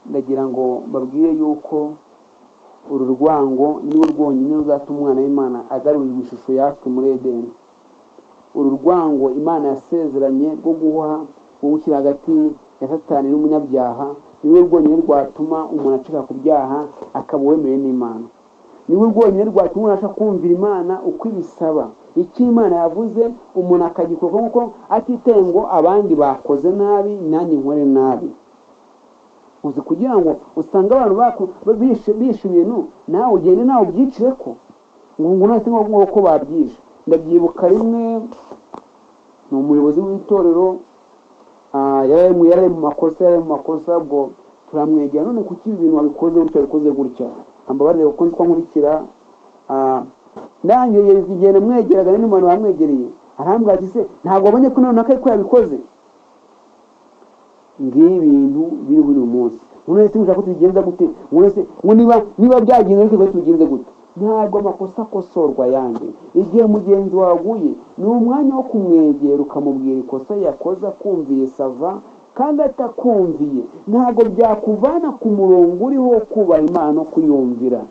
A: ndagira ngo babwire yuko uru rwango niwe rwonyine ruzatuma umwana w'imana agarurirwa ishusho yacu muri edeni uru rwango imana yasezeranye rwo guha gushyira hagati ya satani n'umunyabyaha niwe rwonyine rwatuma umuntu acika ku byaha akaba uwemeye n'imana niwe rwonyine rwatuma umuntu abasha kumvira imana uko ibisaba icyo imana yavuze umuntu akagikora kuko atitaye ngo abandi bakoze nabi nanjye nkore nabi uzi kugira ngo usange abantu baku bishe bishe ibintu nawe ugende nawe ubyicire ko ngo ngo nahise ngo ko babyishe ndabyibuka rimwe ni umuyobozi w'itorero ah, yari mu- yari mu makosa yari mu makosa ubwo turamwegera none kuki ibi bintu wabikoze gutya wabikoze gutya ambabarire kuko nzi ko nkurikira ah, nanjye igihe namwegeraga n'umuntu wamwegereye arambwira ati se ntabwo wabonye ko nawe nako ariko yabikoze ngibi ibintu biriho uyu munsi none se ushaka ko tubigenza gute none se ngo niba niba byagenze ariko tubigenze gute ntabwo amakosa akosorwa yanjye igihe mugenzi waguye ni umwanya wo kumwegera ukamubwira ikosa yakoze akumviye sava kandi atakumviye ntabwo byakuvana ku murongo uriho wo kubaha imana no kuyumvira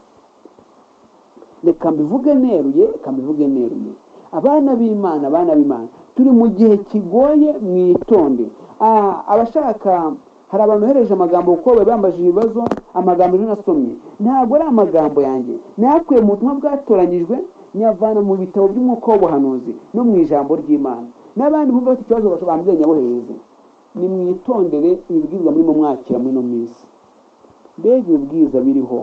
A: reka mbivuge neruye reka mbivuge neruye abana b'imana abana b'imana turi mu gihe kigoye mwitonde Ah, abashaka hari abantu bohereje amagambo kuko bari bambajije ibibazo amagambo rero nasomye ntabwo ari amagambo yanjye nayakuye mu butumwa bwatoranyijwe nyavana mu bitabo by'umwuka w'ubuhanuzi no mu ijambo ry'imana n'abandi bumva bafite ikibazo bambwiye nyabohereze nimwitondere ibibwirwa murimo mwakira muri ino minsi mbega ibibwiza biriho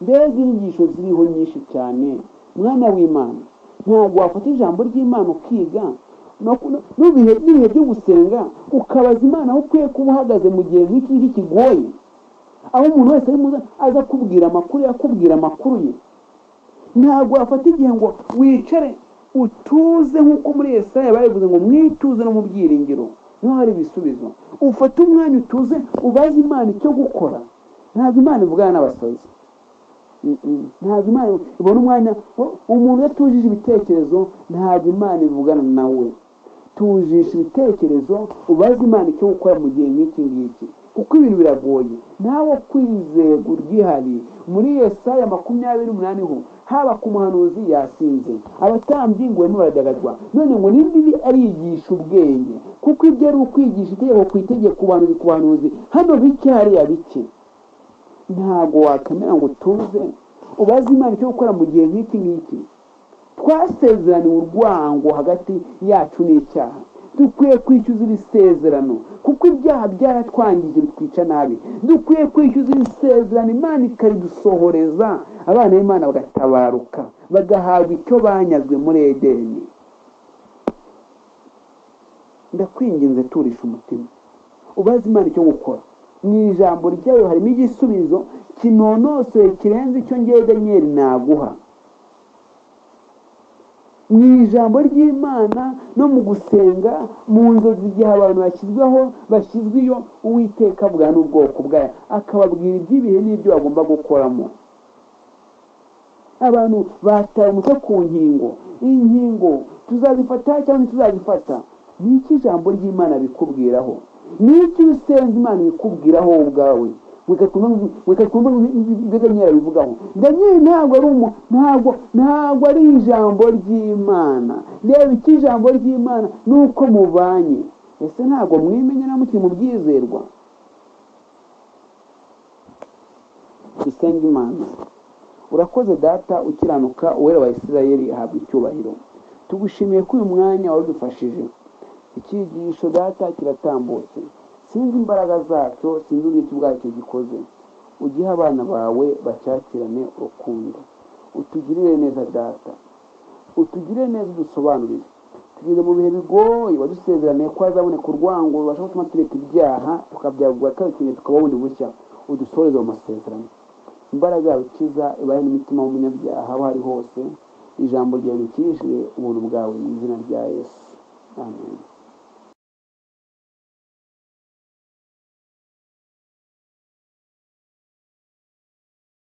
A: mbega inyigisho ziriho nyinshi cyane mwana w'imana ntabwo wafata ijambo ry'imana ukiga n'ibihe n'ibihe byo gusenga ukabaza imana aho ukwiye kuba uhagaze mu gihe nk'iki kigoye aho umuntu wese aza kubwira amakuru akubwira amakuru ye ntabwo wafata igihe ngo wicare utuze nk'uko muri esaya babivuze ngo mwituze no mu byiringiro niho hari ibisubizo ufate umwanya utuze ubaze imana icyo gukora ntabwo imana ivugana n'abasazi ntabwo imana ibona umwanya umuntu udatujije ibitekerezo ntabwo imana ivugana nawe tujisha ibitekerezo ubaze imana icyo gukora mu gihe nk'iki ngiki kuko ibintu biragoye nawe kwizego ryihariye muri yesaya makumyabiri n'umunani ho haba ku muhanuzi yasinze abatambyi ngo barimo baradagadwa none ngo n'imbibi arigisha ubwenge kuko ibyo ari ukwigisha itegeko ku itegeko ku bahanuzi ku bahanuzi hano bike hariya bike ntabwo wakwemera ngo utuze ubaze imana icyo gukora mu gihe nk'iki ngiki twasezeraniwe urwango hagati yacu n'icyaha dukwiye kwishyuza iri sezerano kuko ibyaha byaratwangije bitwica nabi dukwiye kwishyuza iri sezerano imana ikaridusohoreza abana b'imana bagatabaruka bagahabwa icyo banyazwe muri edeni ndakwinginze turisha umutima ubaze imana icyo gukora mu ijambo ryayo harimo igisubizo kinonosoye kirenze icyo ngewe danyeri naguha mu ijambo ry'imana no mu gusenga mu nzozi igihe abantu bashyizweho bashyizwe iyo uwiteka bwa n'ubwoko bwayo akababwira iby'ibihe n'ibyo bagomba gukoramo abantu bataye umutwe ku nkingo inkingo tuzazifata cyangwa ntituzazifata ni iki ijambo ry'imana bikubwiraho ni iki usenga imana bikubwiraho wowe ubwawe reka twumve bivugaho daniel ntabwo ari umu ntabwo ntabwo ari ijambo ry'imana reba iki ijambo ry'imana ni uko mubanye ese ntabwo mwimenye na mukiri mu byizerwa dusenge imana urakoze data ukiranuka uwera wa isirayeli ahabwa icyubahiro tugushimiye ko uyu mwanya wadufashije icyigisho data kiratambutse sinzi imbaraga zacyo sinzi n'icyo ubwacyo gikoze ugihe abana bawe bacyakirane urukundo utugirire neza data utugirire neza udusobanurire tugeze mu bihe bigoye wadusezeraniye ko hazaboneka urwango rubasha gutuma tureka ibyaha tukabyagura tukabikeneye tukababundi bushya udusoreze mu masezerano imbaraga yawe ikiza ibahe n'imitima w'umunyabyaha aho ari hose ijambo ryawe rikijwe ubuntu bwawe mu izina rya yesu amen